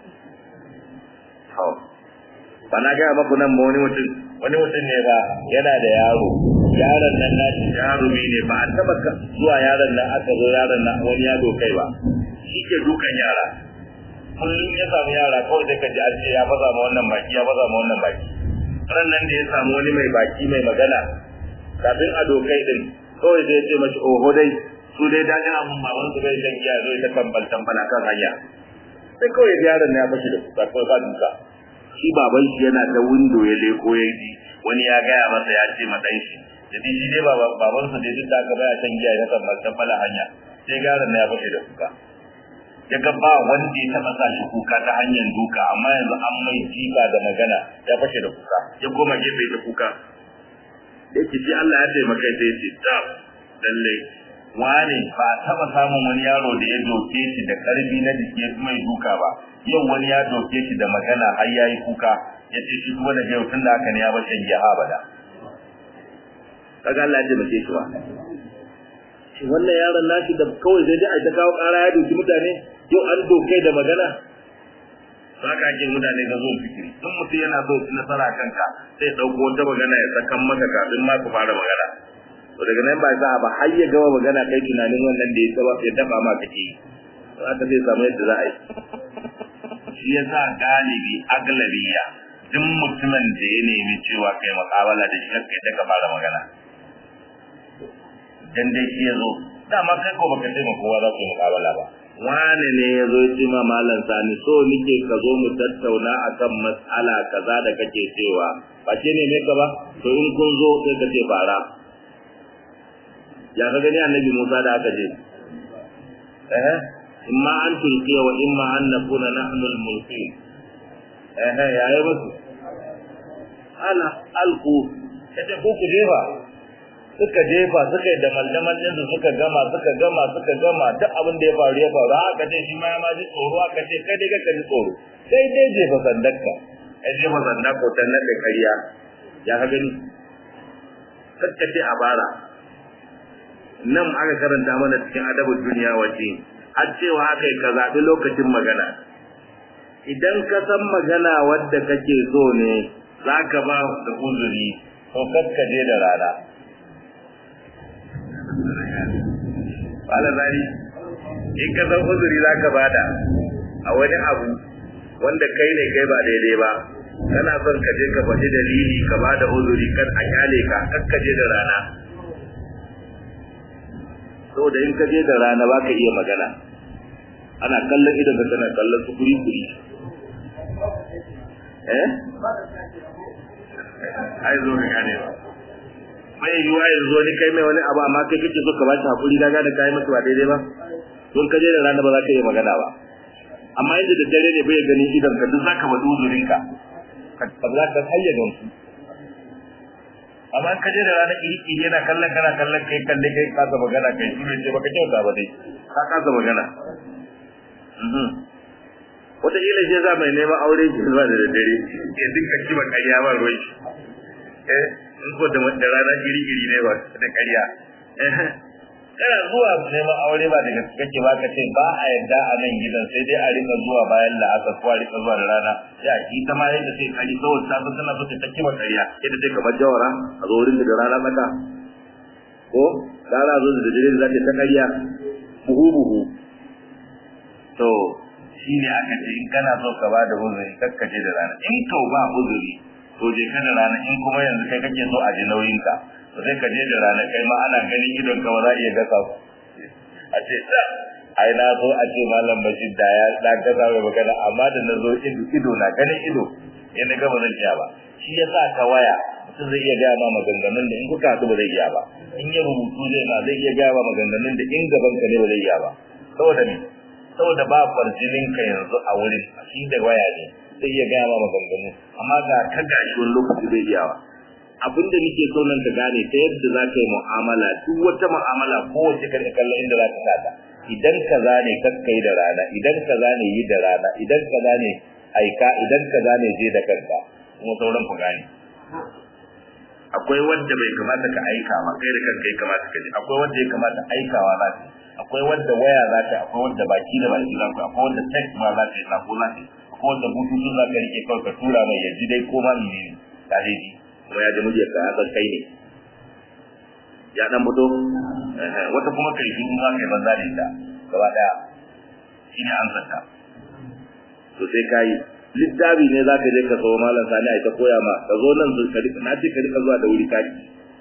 ba na gaya maku nan ba wani mutum wani mutum ne ba yana da yaro yaron nan na shi jarumi ne ba a taba zuwa yaron nan aka zo yaron nan wani yaro kai ba shi ke dukan yara kullum ya samu yara kawai sai ka ji an ce ya baza ma wannan baki ya baza ma wannan baki ran nan da ya samu wani mai baki mai magana kafin a dokai din kawai sai ya ce mashi oho dai su dai dajin abun baban su bai shan giya zo ta kambal tambala kan hanya sai kawai yaron ya fashi da kuka kawai ba duka shi baban shi yana ta windo ya leko ya ji wani ya gaya masa ya ce madan shi jadi shi dai baban sa dai duk da aka baya shan giya ya kambal tambala hanya sai yaron ya fashi da kuka ya ga ba wanda ya taɓa sa shi kuka ta hanyar duka amma yanzu an mai jifa da magana ya fashe da kuka ya koma gefe ta kuka da yake shi Allah ya taimaka sai ya ce ta lalle wane ba taɓa samun wani yaro da ya doke shi da karfi na jiki ya mai duka ba yau wani ya doke shi da magana har yayi kuka ya ce shi kuma da yau tun da haka ne ya bar shan giya abada kaga Allah ya taimake shi ba wannan yaron nashi da kawai sai dai a ta kawo ƙara ya doki mutane yau an dokai da magana za ka ake mutane ga zuwa fikiri in mutum yana so ci nasara kanka sai ɗauko wata magana ya sakan maka kafin ma ku fara magana to daga nan ba za ba har ya gama magana kai tunanin wannan da ya saba ya daba ma kake yi to haka zai samu yadda za a yi shi ya sa galibi aglabiya duk mutumin da ya nemi cewa kai makabala da shi kai ta ka fara magana dan dai shi ya zo dama kai ko baka taimaka kowa za ku yi mukabala ba wane ne ya zo ce ma malam sani so nike ka zo mu tattauna akan mas'ala kaza da kake cewa ba ce ne mai ka ba to in kun zo sai ka ce fara ya ka gani annabi Musa da aka je eh imma an tulqiya wa imma an nakuna nahnu al-mulqin eh ya yi musu ala alku kace ko ku jefa suka jefa suka yi da maldaman su suka gama suka gama suka gama duk abin da ya faru ya faru aka ce shi ma ya ma ji tsoro aka ce kai dai ka ji tsoro sai dai jefa sandarka ai jefa sandar ko ta nan da kariya ya ka gani kakka ce a bara nan aka karanta mana cikin adabul duniya waje har cewa aka yi ka zaɓi lokacin magana idan ka san magana wadda kake so ne za ka ba da uzuri to kakka je da rana Bala zari, in ka san uzuri za ka bada a wani abu wanda kai ne kai ba daidai ba, kana son ka je ka faɗi dalili ka bada uzuri kan a kyale ka, kan ka je da rana. Saboda in ka je da rana ba ka iya magana, ana kallon idan ka tana kallon su kuri kuri. Eh? Ai zo ka gane ba. mai yiwuwa yanzu wani kai mai wani abu amma kai kake so ka ba shi hakuri ka gane kai masa ba daidai ba don ka je da rana ba za ka iya magana ba amma yadda da dare ne bai gani idan ka duk zaka bada uzurin ka ka za ka hayya ga su amma ka je da rana iri iri yana kallon kana kallon kai kalle kai kasa magana kai shi ce baka kyauta ba dai ka kasa magana wata ila ce za mai neman aure ki zuwa da dare ya dinka kiba ƙarya ba ruwan shi eh in ko da da rana iri iri ne ba da ƙarya kana zuwa neman aure ba daga kake ba ka ce ba a yadda a nan gidan sai dai a rika zuwa bayan la'asar ko a rika zuwa da rana ya ki ta ma yadda sai kari kawai ta san tana so ta kiba kariya yadda sai kamar jawara a zo wurin da rana maka ko rana zo da dare za ta kariya buhu buhu to shi ne aka ce in kana so ka ba da uzuri kakkace da rana in to ba uzuri to je ka da rana in kuma yanzu kai kake so a ji nauyinka to sai ka je da rana kai ma ana ganin idon ka ba za iya gasa ku a ce da ai na zo a ce malam bashir da ya da gasa mai magana amma da na zo ido ido na ganin ido in na gaba zan iya ba shi ya sa ka waya mutum zai iya gaya ma maganganun da in kuka haɗu ba zai iya ba in ya rubutu zai ma zai iya gaya ma maganganun da in gaban ka ne ba zai iya ba saboda me saboda ba farjinin ka yanzu a wurin shi da waya ne zai iya gaya ma maganganu amma ga ka gashi wani lokaci zai iya ba abin da nake so nan ka gane ta yadda za ka yi mu'amala duk wata mu'amala kowace ka da kallon inda za ka sata idan kaza ne kakka yi da rana idan kaza ne yi da rana idan kaza ne aika idan kaza ne je da kanka kuma sauran ku gane akwai wanda bai kamata ka aika ba kai da kanka ya kamata ka ji akwai wanda ya kamata aikawa za ka akwai wanda waya za ta akwai wanda baki da baki za ku akwai wanda text ma za ka yi sako za ka akwai wanda bututun za ka rike kawai ka tura mai ya ji dai ko ma menene ka dai ji kuma ya ji muryar ka ya san kai ne ya dan fito wata kuma kai shi za ka yi banza da ita gaba daya shi ne ansar ta to sai ka yi littafi ne za ka je ka sayo malam sani a ita koya ma ka zo nan su ka rika na ce ka rika zuwa da wuri kaki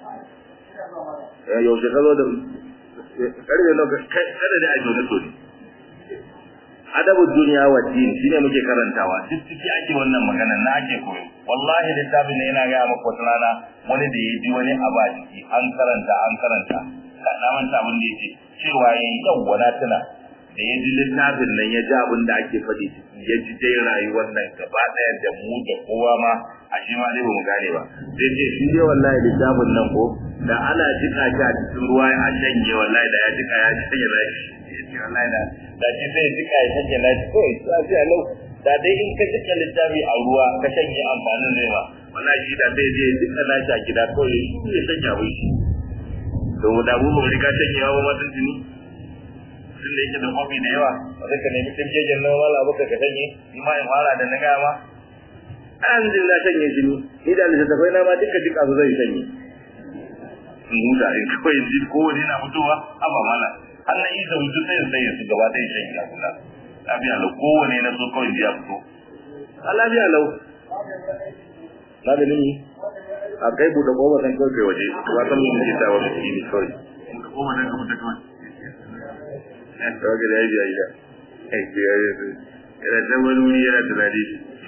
yaushe ka zo da karfe na kada ne a jone so ne adabu duniya wa din shine muke karantawa duk ciki ake wannan magana na ake koyo wallahi littafin ne yana gaya maka wata rana wani da ya ji wani abu a ciki an karanta an karanta ka na manta abin da yake cewa yayi yawwa na tuna da ya ji littafin nan ya ji abin da ake faɗi ciki ya ji dai rayuwar nan gaba ɗaya da mu da kowa ma a shi ma dai ba mu gane ba sai ce shi dai wallahi littafin nan ko da ana jika shi a cikin ruwa a shanye wallahi da ya jika ya shanye lashi ya ce wallahi da da shi sai ya jika ya shanye lashi kawai sai a lau da dai in ka jika littafi a ruwa ka shanye amfanin zai ma wallahi shi da sai je ya jika lashi a gida kawai shi ya shanye abin shi to da mu ba mu riga shanyewa ba ma sun tuni tun da yake da hobi da yawa ba zai ka nemi kirkejin na wala baka ka shanye ni ma in fara da na gaya ma an jin na shanye shi ni ni da littattafai na ma duka jika su zai shanye in huta in kawai ji kowane na fitowa haba mana har na isa wuce sai sai su gaba ɗaya shanye a kula lafiya lau kowane na so kawai ji ya fito a lafiya lau maganin yi a kai buɗe ƙofa san kawai kai waje ba san mun ke tawa miskini kawai in ka koma nan ka fita kawai kawai da ya biya gida ai biya ya su yana can wani wuri yana tunani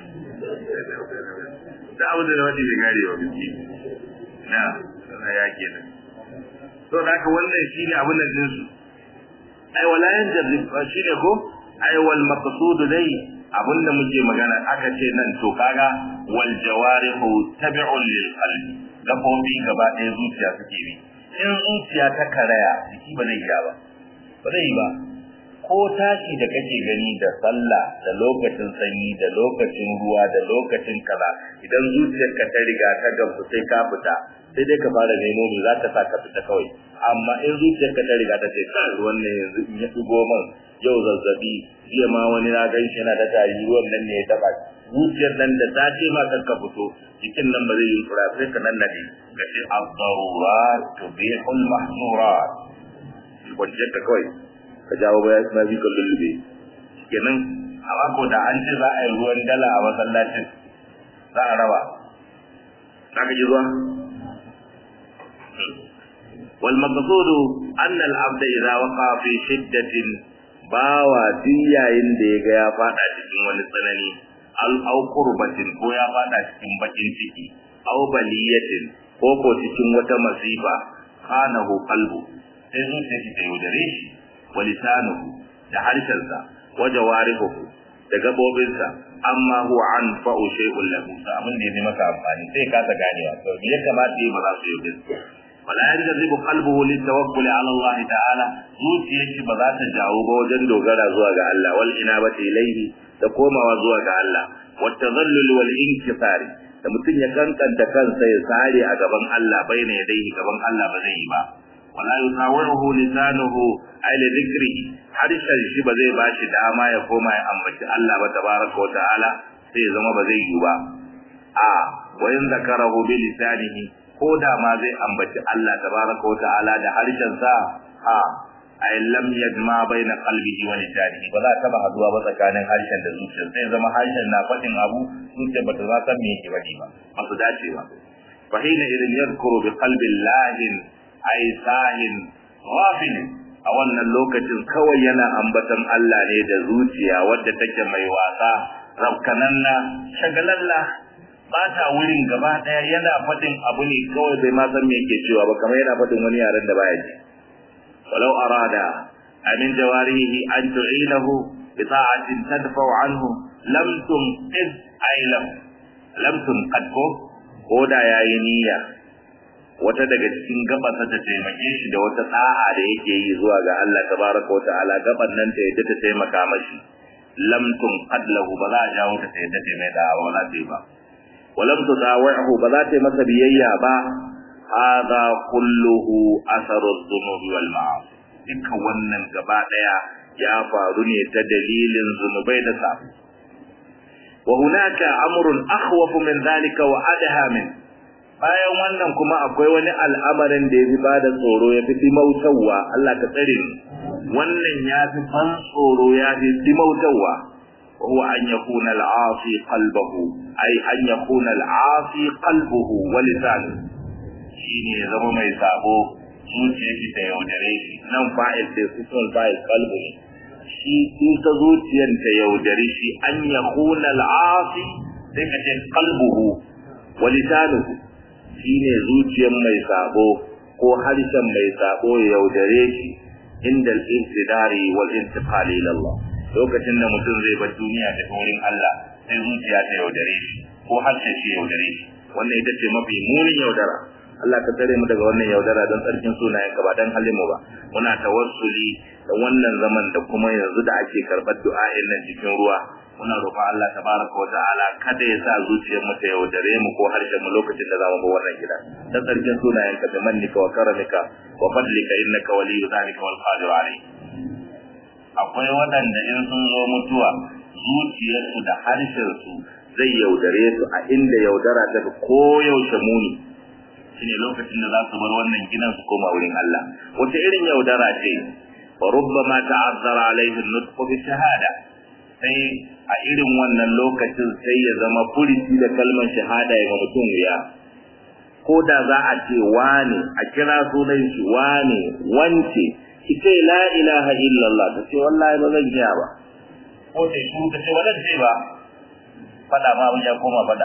da abu da wani bai gare wa biki na sana ya ke nan to da haka wannan shi ne abin da jinsu ai wala yan jarrib shi ne ko ai wal maqsud dai abin da muke magana aka ce nan to kaga wal jawarihu tabi'un lil qalbi gabobi gaba ɗaya zuciya suke bi in zuciya ta karaya jiki ba zai iya ba ba zai yi ba ko tashi da kake gani da sallah da lokacin sanyi da lokacin ruwa da lokacin kaza idan zuciyarka ta riga ta gamsu sai ka fita sai dai ka fara nemo me za ka sa ka fita kawai amma in zuciyarka ta riga ta ce kan ruwan ne yanzu in ya dugo man yau zazzabi jiya ma wani na gan shi yana da tari ruwan nan ne ya taba zuciyar nan da ta ce ma kan ka fito jikin nan ba zai yi fura sai ka nan nade ka ce ad-darurat tubihul mahzurat kwanciyar ka kawai ka jawo baya na bi kan lullube kenan a mako da an ce za a yi ruwan dala a masallacin za a raba za ka ji zuwa wal maqsudu anna al abda idza waqa fi shiddatin bawa duk yayin da ya ga ya fada cikin wani tsanani al au qurbatin ko ya fada cikin bakin ciki au baliyatin ko ko cikin wata masifa kanahu qalbu sai zuciya shi ta yaudare shi wa lisanuhu da harshensa wa jawarihuhu da gabobinsa amma huwa an fa'u shay'un lahu da abin da ya maka amfani sai ka ta ganewa to me ya kamata yi ba za su yaudare su wala yanzibu qalbuhu litawakkul ala Allah ta'ala zuciyar shi ba za ta jawo ba wajen dogara zuwa ga Allah wal inabati ilayhi da komawa zuwa ga Allah wat tadhallul wal inkisari da mutum ya kankanta kansa ya sare a gaban Allah baina yadayhi gaban Allah ba zai yi ba wala yusawiruhu lisanuhu ay li dhikrihi harshen shi ba zai bashi dama ya koma ya ambaci Allah ba tabaraka wa ta'ala sai ya zama ba zai yi ba a wa in zakarahu bi lisanihi ko da ma zai ambaci Allah tabaraka wa ta'ala da harshen sa a ay lam yajma baina qalbihi wa lisanihi ba za ta ba haduwa ba tsakanin harshen da zuciyar sai zama harshen na fadin abu zuciyar ba ta za ta me yake bari ba ba su dace ba fa hina idan yadhkuru bi qalbin lahin ay sahin ghafil a wannan lokacin kawai yana ambatan Allah ne da zuciya wadda take mai wasa rabkananna shagalalla ba ta wurin gaba daya yana fadin abu ne kawai bai ma san me yake cewa ba kamar yana fadin wani yaren da baya ji walau arada amin jawarihi an tu'inahu bi ta'atin tadfa anhu lam tunqid ay lam lam tunqad ko ko da yayi niyya wata daga cikin gabansa ta taimake shi da wata sa'a da yake yi zuwa ga Allah tabaraka wa ta'ala gaban nan ta yadda ta taimaka mashi lam tunqad lahu ba za a jawo ta yadda ta mai da ba za ta yi ba ولم تطاوعه بذات masa biyayya ba هذا كله اثر الذنوب والمعاصي dukkan wannan gaba daya ya faru ne ta dalilin zunubai da sabu wa hunaka amrun akhwaf min zalika wa adha min bayan wannan kuma akwai wani al'amarin da yafi bada tsoro ya fi mautawa Allah ka tsare ni wannan ya fi ban tsoro ya fi mautawa وهو أن يكون العاصي قلبه أي أن يكون العاصي قلبه ولسانه shine ya zama mai sabo zuciya shi ta yaudare shi nan fa'il sai su sun fa'il kalbu ne shi in ta zuciyar ta yaudare shi an ya kuna al'asi sai ka ce kalbuhu wa lisanuhu shine zuciyar mai sabo ko harshen mai sabo ya yaudare shi inda al-intidari wal intiqali ila Allah lokacin da mutum zai bar duniya ta wurin Allah sai zuciya ta yaudare shi ko harshen shi yaudare shi wannan ita ce mafi munin yaudara Allah ka tsare mu daga wannan yaudara don tsarkin sunayen ka ba dan halin mu ba muna tawassuli da wannan zaman da kuma yanzu da ake karɓar du'a'in nan cikin ruwa muna roƙon Allah tabaraka wa ta'ala kada ya sa zuciyar mu ta yaudare mu ko harshen mu lokacin da zamu bar wannan gida dan tsarkin sunayen ka da mannika wa karamika wa fadlika innaka waliyyu dhalika wal qadiru alayhi akwai waɗanda in sun zo mutuwa zuciyarsu da harshensu zai yaudare su a inda yaudara ta koyaushe muni shine lokacin da za su bar wannan gidan su koma wurin Allah wata irin yaudara ce wa rubbama ta'azzara alaihi nutq bi shahada sai a irin wannan lokacin sai ya zama furici da kalmar shahada ya mutum wuya ko da za a ce wane a kira sunan shi wane wance ki ce la ilaha illallah ta ce wallahi ba zan iya ba ko ta shi ta ce wannan ce ba fada ma ya koma fada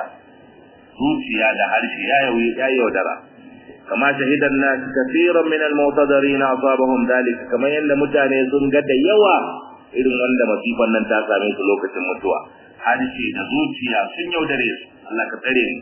zuciya da harshe ya yi ya yaudara kama shahidan nas kaseeran min al-mu'tadirin asabahum dalik kamar yanda mutane sun ga da yawa irin wanda masifan nan ta same su lokacin mutuwa harshe da zuciya sun yaudare su Allah ka tsare ni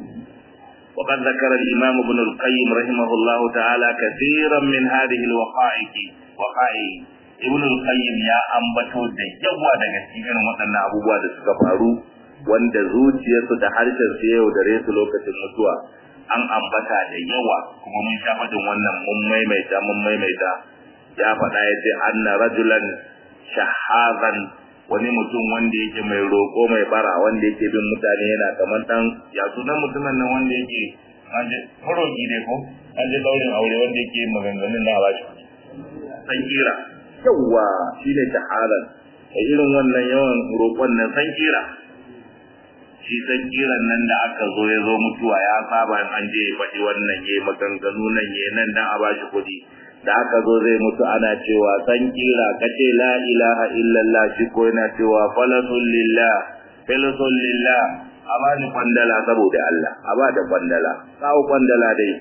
وقد ذكر الإمام ابن القيم رحمه الله تعالى كثيرا من هذه الوقائع وقائع ابن القيم يا أنبتو da yawa daga cikin waɗannan abubuwa da suka faru wanda zuciyarsu da harshen su yau da su lokacin mutuwa an ambata da yawa kuma mun sha faɗin wannan mun maimaita mun maimaita ya faɗa ya ce anna rajulan shahazan wani mutum wanda yake mai roƙo mai bara wanda yake bin mutane yana kamar dan ya sunan mutumin nan wanda yake an je faroki ne ko an je daurin aure wanda yake maganganun na bashi san kira yawa shine shahadan a irin wannan yawan roƙon nan san kira shi san kiran nan da aka zo ya zo mutuwa ya saba in an je ya faɗi wannan ya maganganu nan ya nan dan a bashi kuɗi da aka zo zai mutu ana cewa san kira kace la ilaha illallah shi ko yana cewa falasul lillah falasul lillah a ba ni kwandala saboda Allah a ba da kwandala kawo kwandala dai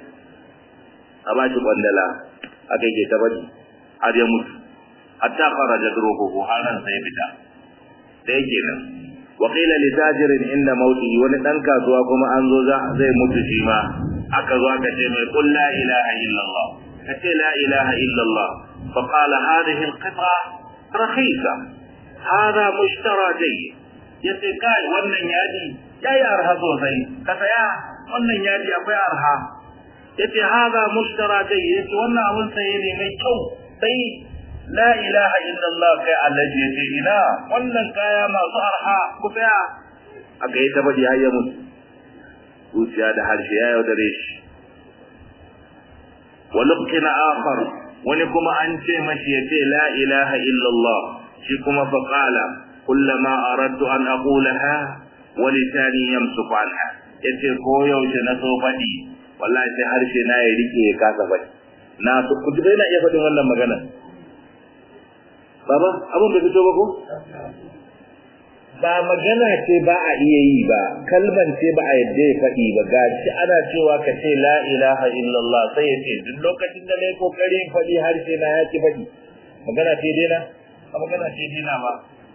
a ba shi kwandala aka yake ta bari har ya mutu hatta kharaja ruhuhu har ran sai fita da yake nan wa qila li tajirin inda mauti wani dan kasuwa kuma an zo zai mutu shi ma aka zo aka ce mai qul la ilaha illallah kace la ilaha illallah fa qala hadhihi alqit'a rakhisa hada mushtara jayyid yace kai wannan yaji yayi arha sosai ka saya wannan yaji akwai arha yace haza mushtara dai yace wannan abun saye ne mai kyau sai la ilaha illallah kai allaji yace ina wannan kaya masu arha ku tsaya aka yi ta bari hayya mutu zuciya da harshe ya yaudare shi wa luqina akhar wani kuma an ce mashi yace la ilaha illallah shi kuma fa qala kullama aradtu an aqulaha wa lisani yamsuku anha yace ko yaushe na so faɗi wallahi sai harshe na ya rike ya kasa faɗi na so ku ji na iya faɗin wannan magana baba abun bai fito ba ko ba magana ce ba a iya yi ba kalman ce ba a yadda ya faɗi ba ga shi ana cewa ka ce la ilaha illallah sai ya ce duk lokacin da nayi kokarin faɗi harshe na ya ki faɗi magana ce dena ba magana ce dena ba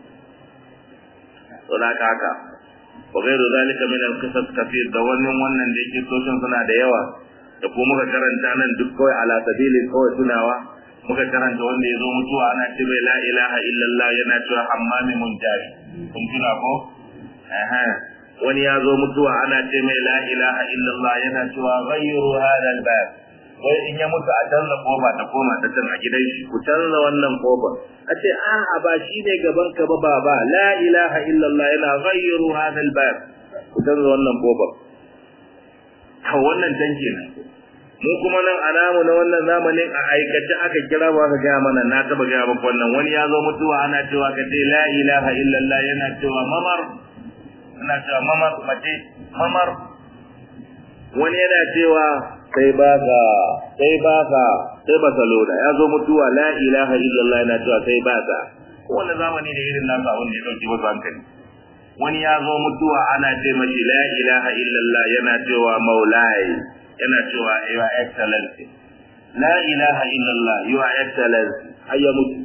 to na haka wa ghairu zalika min al-qisas kathir da wannan wannan da yake soshin suna da yawa da kuma muka karanta nan duk kawai ala sabili kawai tunawa muka karanta wanda ya zo mutuwa ana ce mai la ilaha illallah yana cewa hammami munjari kun tuna ko wani ya zo mutuwa ana ce mai la ilaha illallah yana cewa ghayru hada albab wai in ya mutu a canza kofa ta koma ta can a gidan shi ku canza wannan kofa a ce a'a ba shi ne gaban ka ba baba la ilaha illallah yana ghayru hada albab ku canza wannan kofa to wannan can kenan mu kuma nan a namu na wannan zamanin a aikace aka kira ba ka gaya mana na taba gaya maka wannan wani ya zo mutuwa ana cewa ka ce la ilaha illallah yana cewa mamar ana cewa mamar mace mamar wani yana cewa sai ba ka sai ba ka sai ba saloda ya zo mutuwa la ilaha illallah yana cewa sai ba ka kowane zamani da irin nasa abin da ya dauki wasu hankali wani ya zo mutuwa ana ce mashi la ilaha illallah yana cewa maulai yana cewa your excellency la ilaha illallah your excellency har ya mutu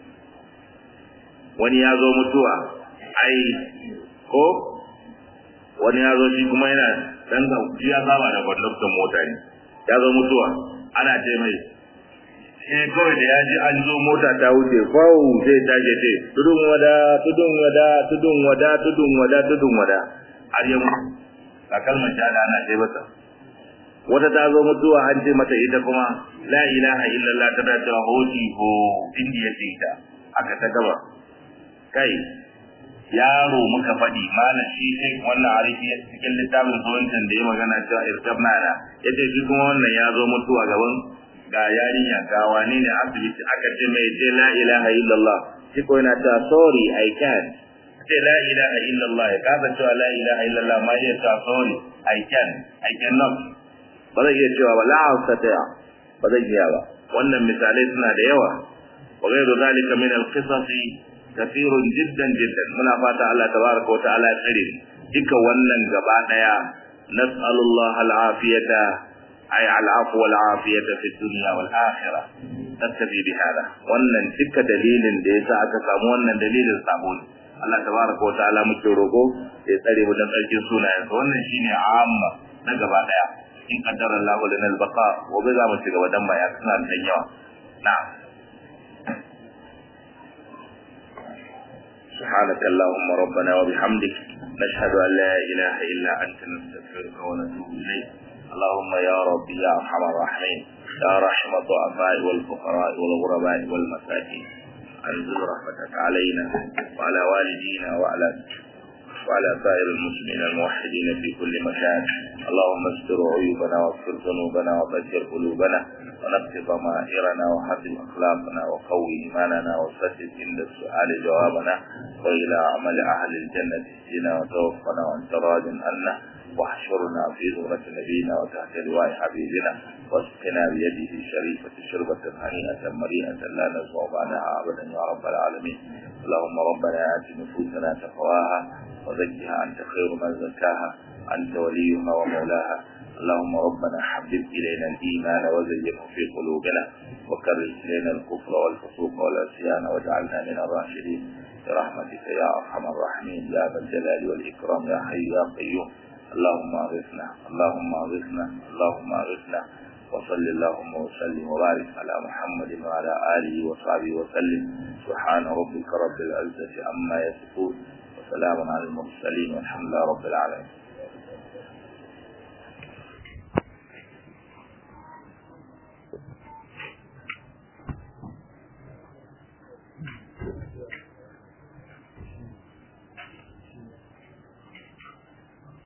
wani ya zo mutuwa ai ko wani ya zo shi kuma yana dan ga shi ya saba da conductor mota ne ya zo mutuwa ana ce mai sai kawai da ya ji an zo mota ta wuce fau zai tage ce tudun wada tudun wada tudun wada tudun wada tudun wada har ya mutu a kalmar shahada ana ce masa wata ta zo mutuwa an ce mata ita kuma la ilaha illallah ta dace hoji ho indiya ce ita aka ta gaba kai yaro muka faɗi malam shi sai wannan arifi cikin littafin zuwancin da ya magana cewa irkab nana ya ce shi kuma wannan ya zo mutuwa gaban ga yarinya ga wane ne asibiti aka ce mai ce la ilaha illallah shi ko yana cewa sorry i can't ce la ilaha illallah ya kasa cewa la ilaha illallah ma ya cewa sorry i can i cannot ba zai iya cewa ba la astati'a ba zai iya ba wannan misalai suna da yawa wa ghairu zalika min al-qisas kathirun jiddan jiddan muna fata Allah tabaraka wa ta'ala ya tsare duka wannan gaba daya nas'alullah al-afiyata ay al-afwa wal-afiyata fi dunya wal akhirah tattabi bi hada wannan duka dalilin da yasa aka samu wannan dalilin sabo ne Allah tabaraka wa ta'ala muke roƙo ya tsare mu dan tsarkin sunayensa wannan shine amma na gaba daya in qaddara Allah lana al-baqa wa bi za mu ci gaba dan ba ya suna da yawa na'am سبحانك اللهم ربنا وبحمدك نشهد أن لا إله إلا أنت نستغفرك ونتوب إليك اللهم يا ربي يا أرحم الراحمين يا رحم الضعفاء والفقراء والغرباء والمساكين أنزل رحمتك علينا وعلى والدينا وعلى وعلى سائر المسلمين الموحدين في كل مكان اللهم استر عيوبنا واغفر ذنوبنا وبشر قلوبنا ونقض ضمائرنا وحسن اخلاقنا وقوي ايماننا وسدد عند السؤال جوابنا والى عمل اهل الجنه اهدنا وتوفنا وانت راض عنا واحشرنا في زمرة نبينا وتحت لواء حبيبنا واسقنا بيده الشريفة شربة هنيئة مريئة لا نزوع بعدها أبدا يا رب العالمين اللهم ربنا آت نفوسنا تقواها وزكها أنت خير من زكاها أنت وليها ومولاها اللهم ربنا حبب إلينا الإيمان وزينه في قلوبنا وكره إلينا الكفر والفسوق والعصيان واجعلنا من الراشدين برحمتك يا أرحم الراحمين يا ذا الجلال والإكرام يا حي يا قيوم اللهم أغثنا اللهم أغثنا اللهم أغثنا وصل اللهم وسلم وبارك على محمد وعلى آله وصحبه وسلم سبحان ربك رب العزة عما يصفون وسلام على المرسلين والحمد لله رب العالمين wabarakatuh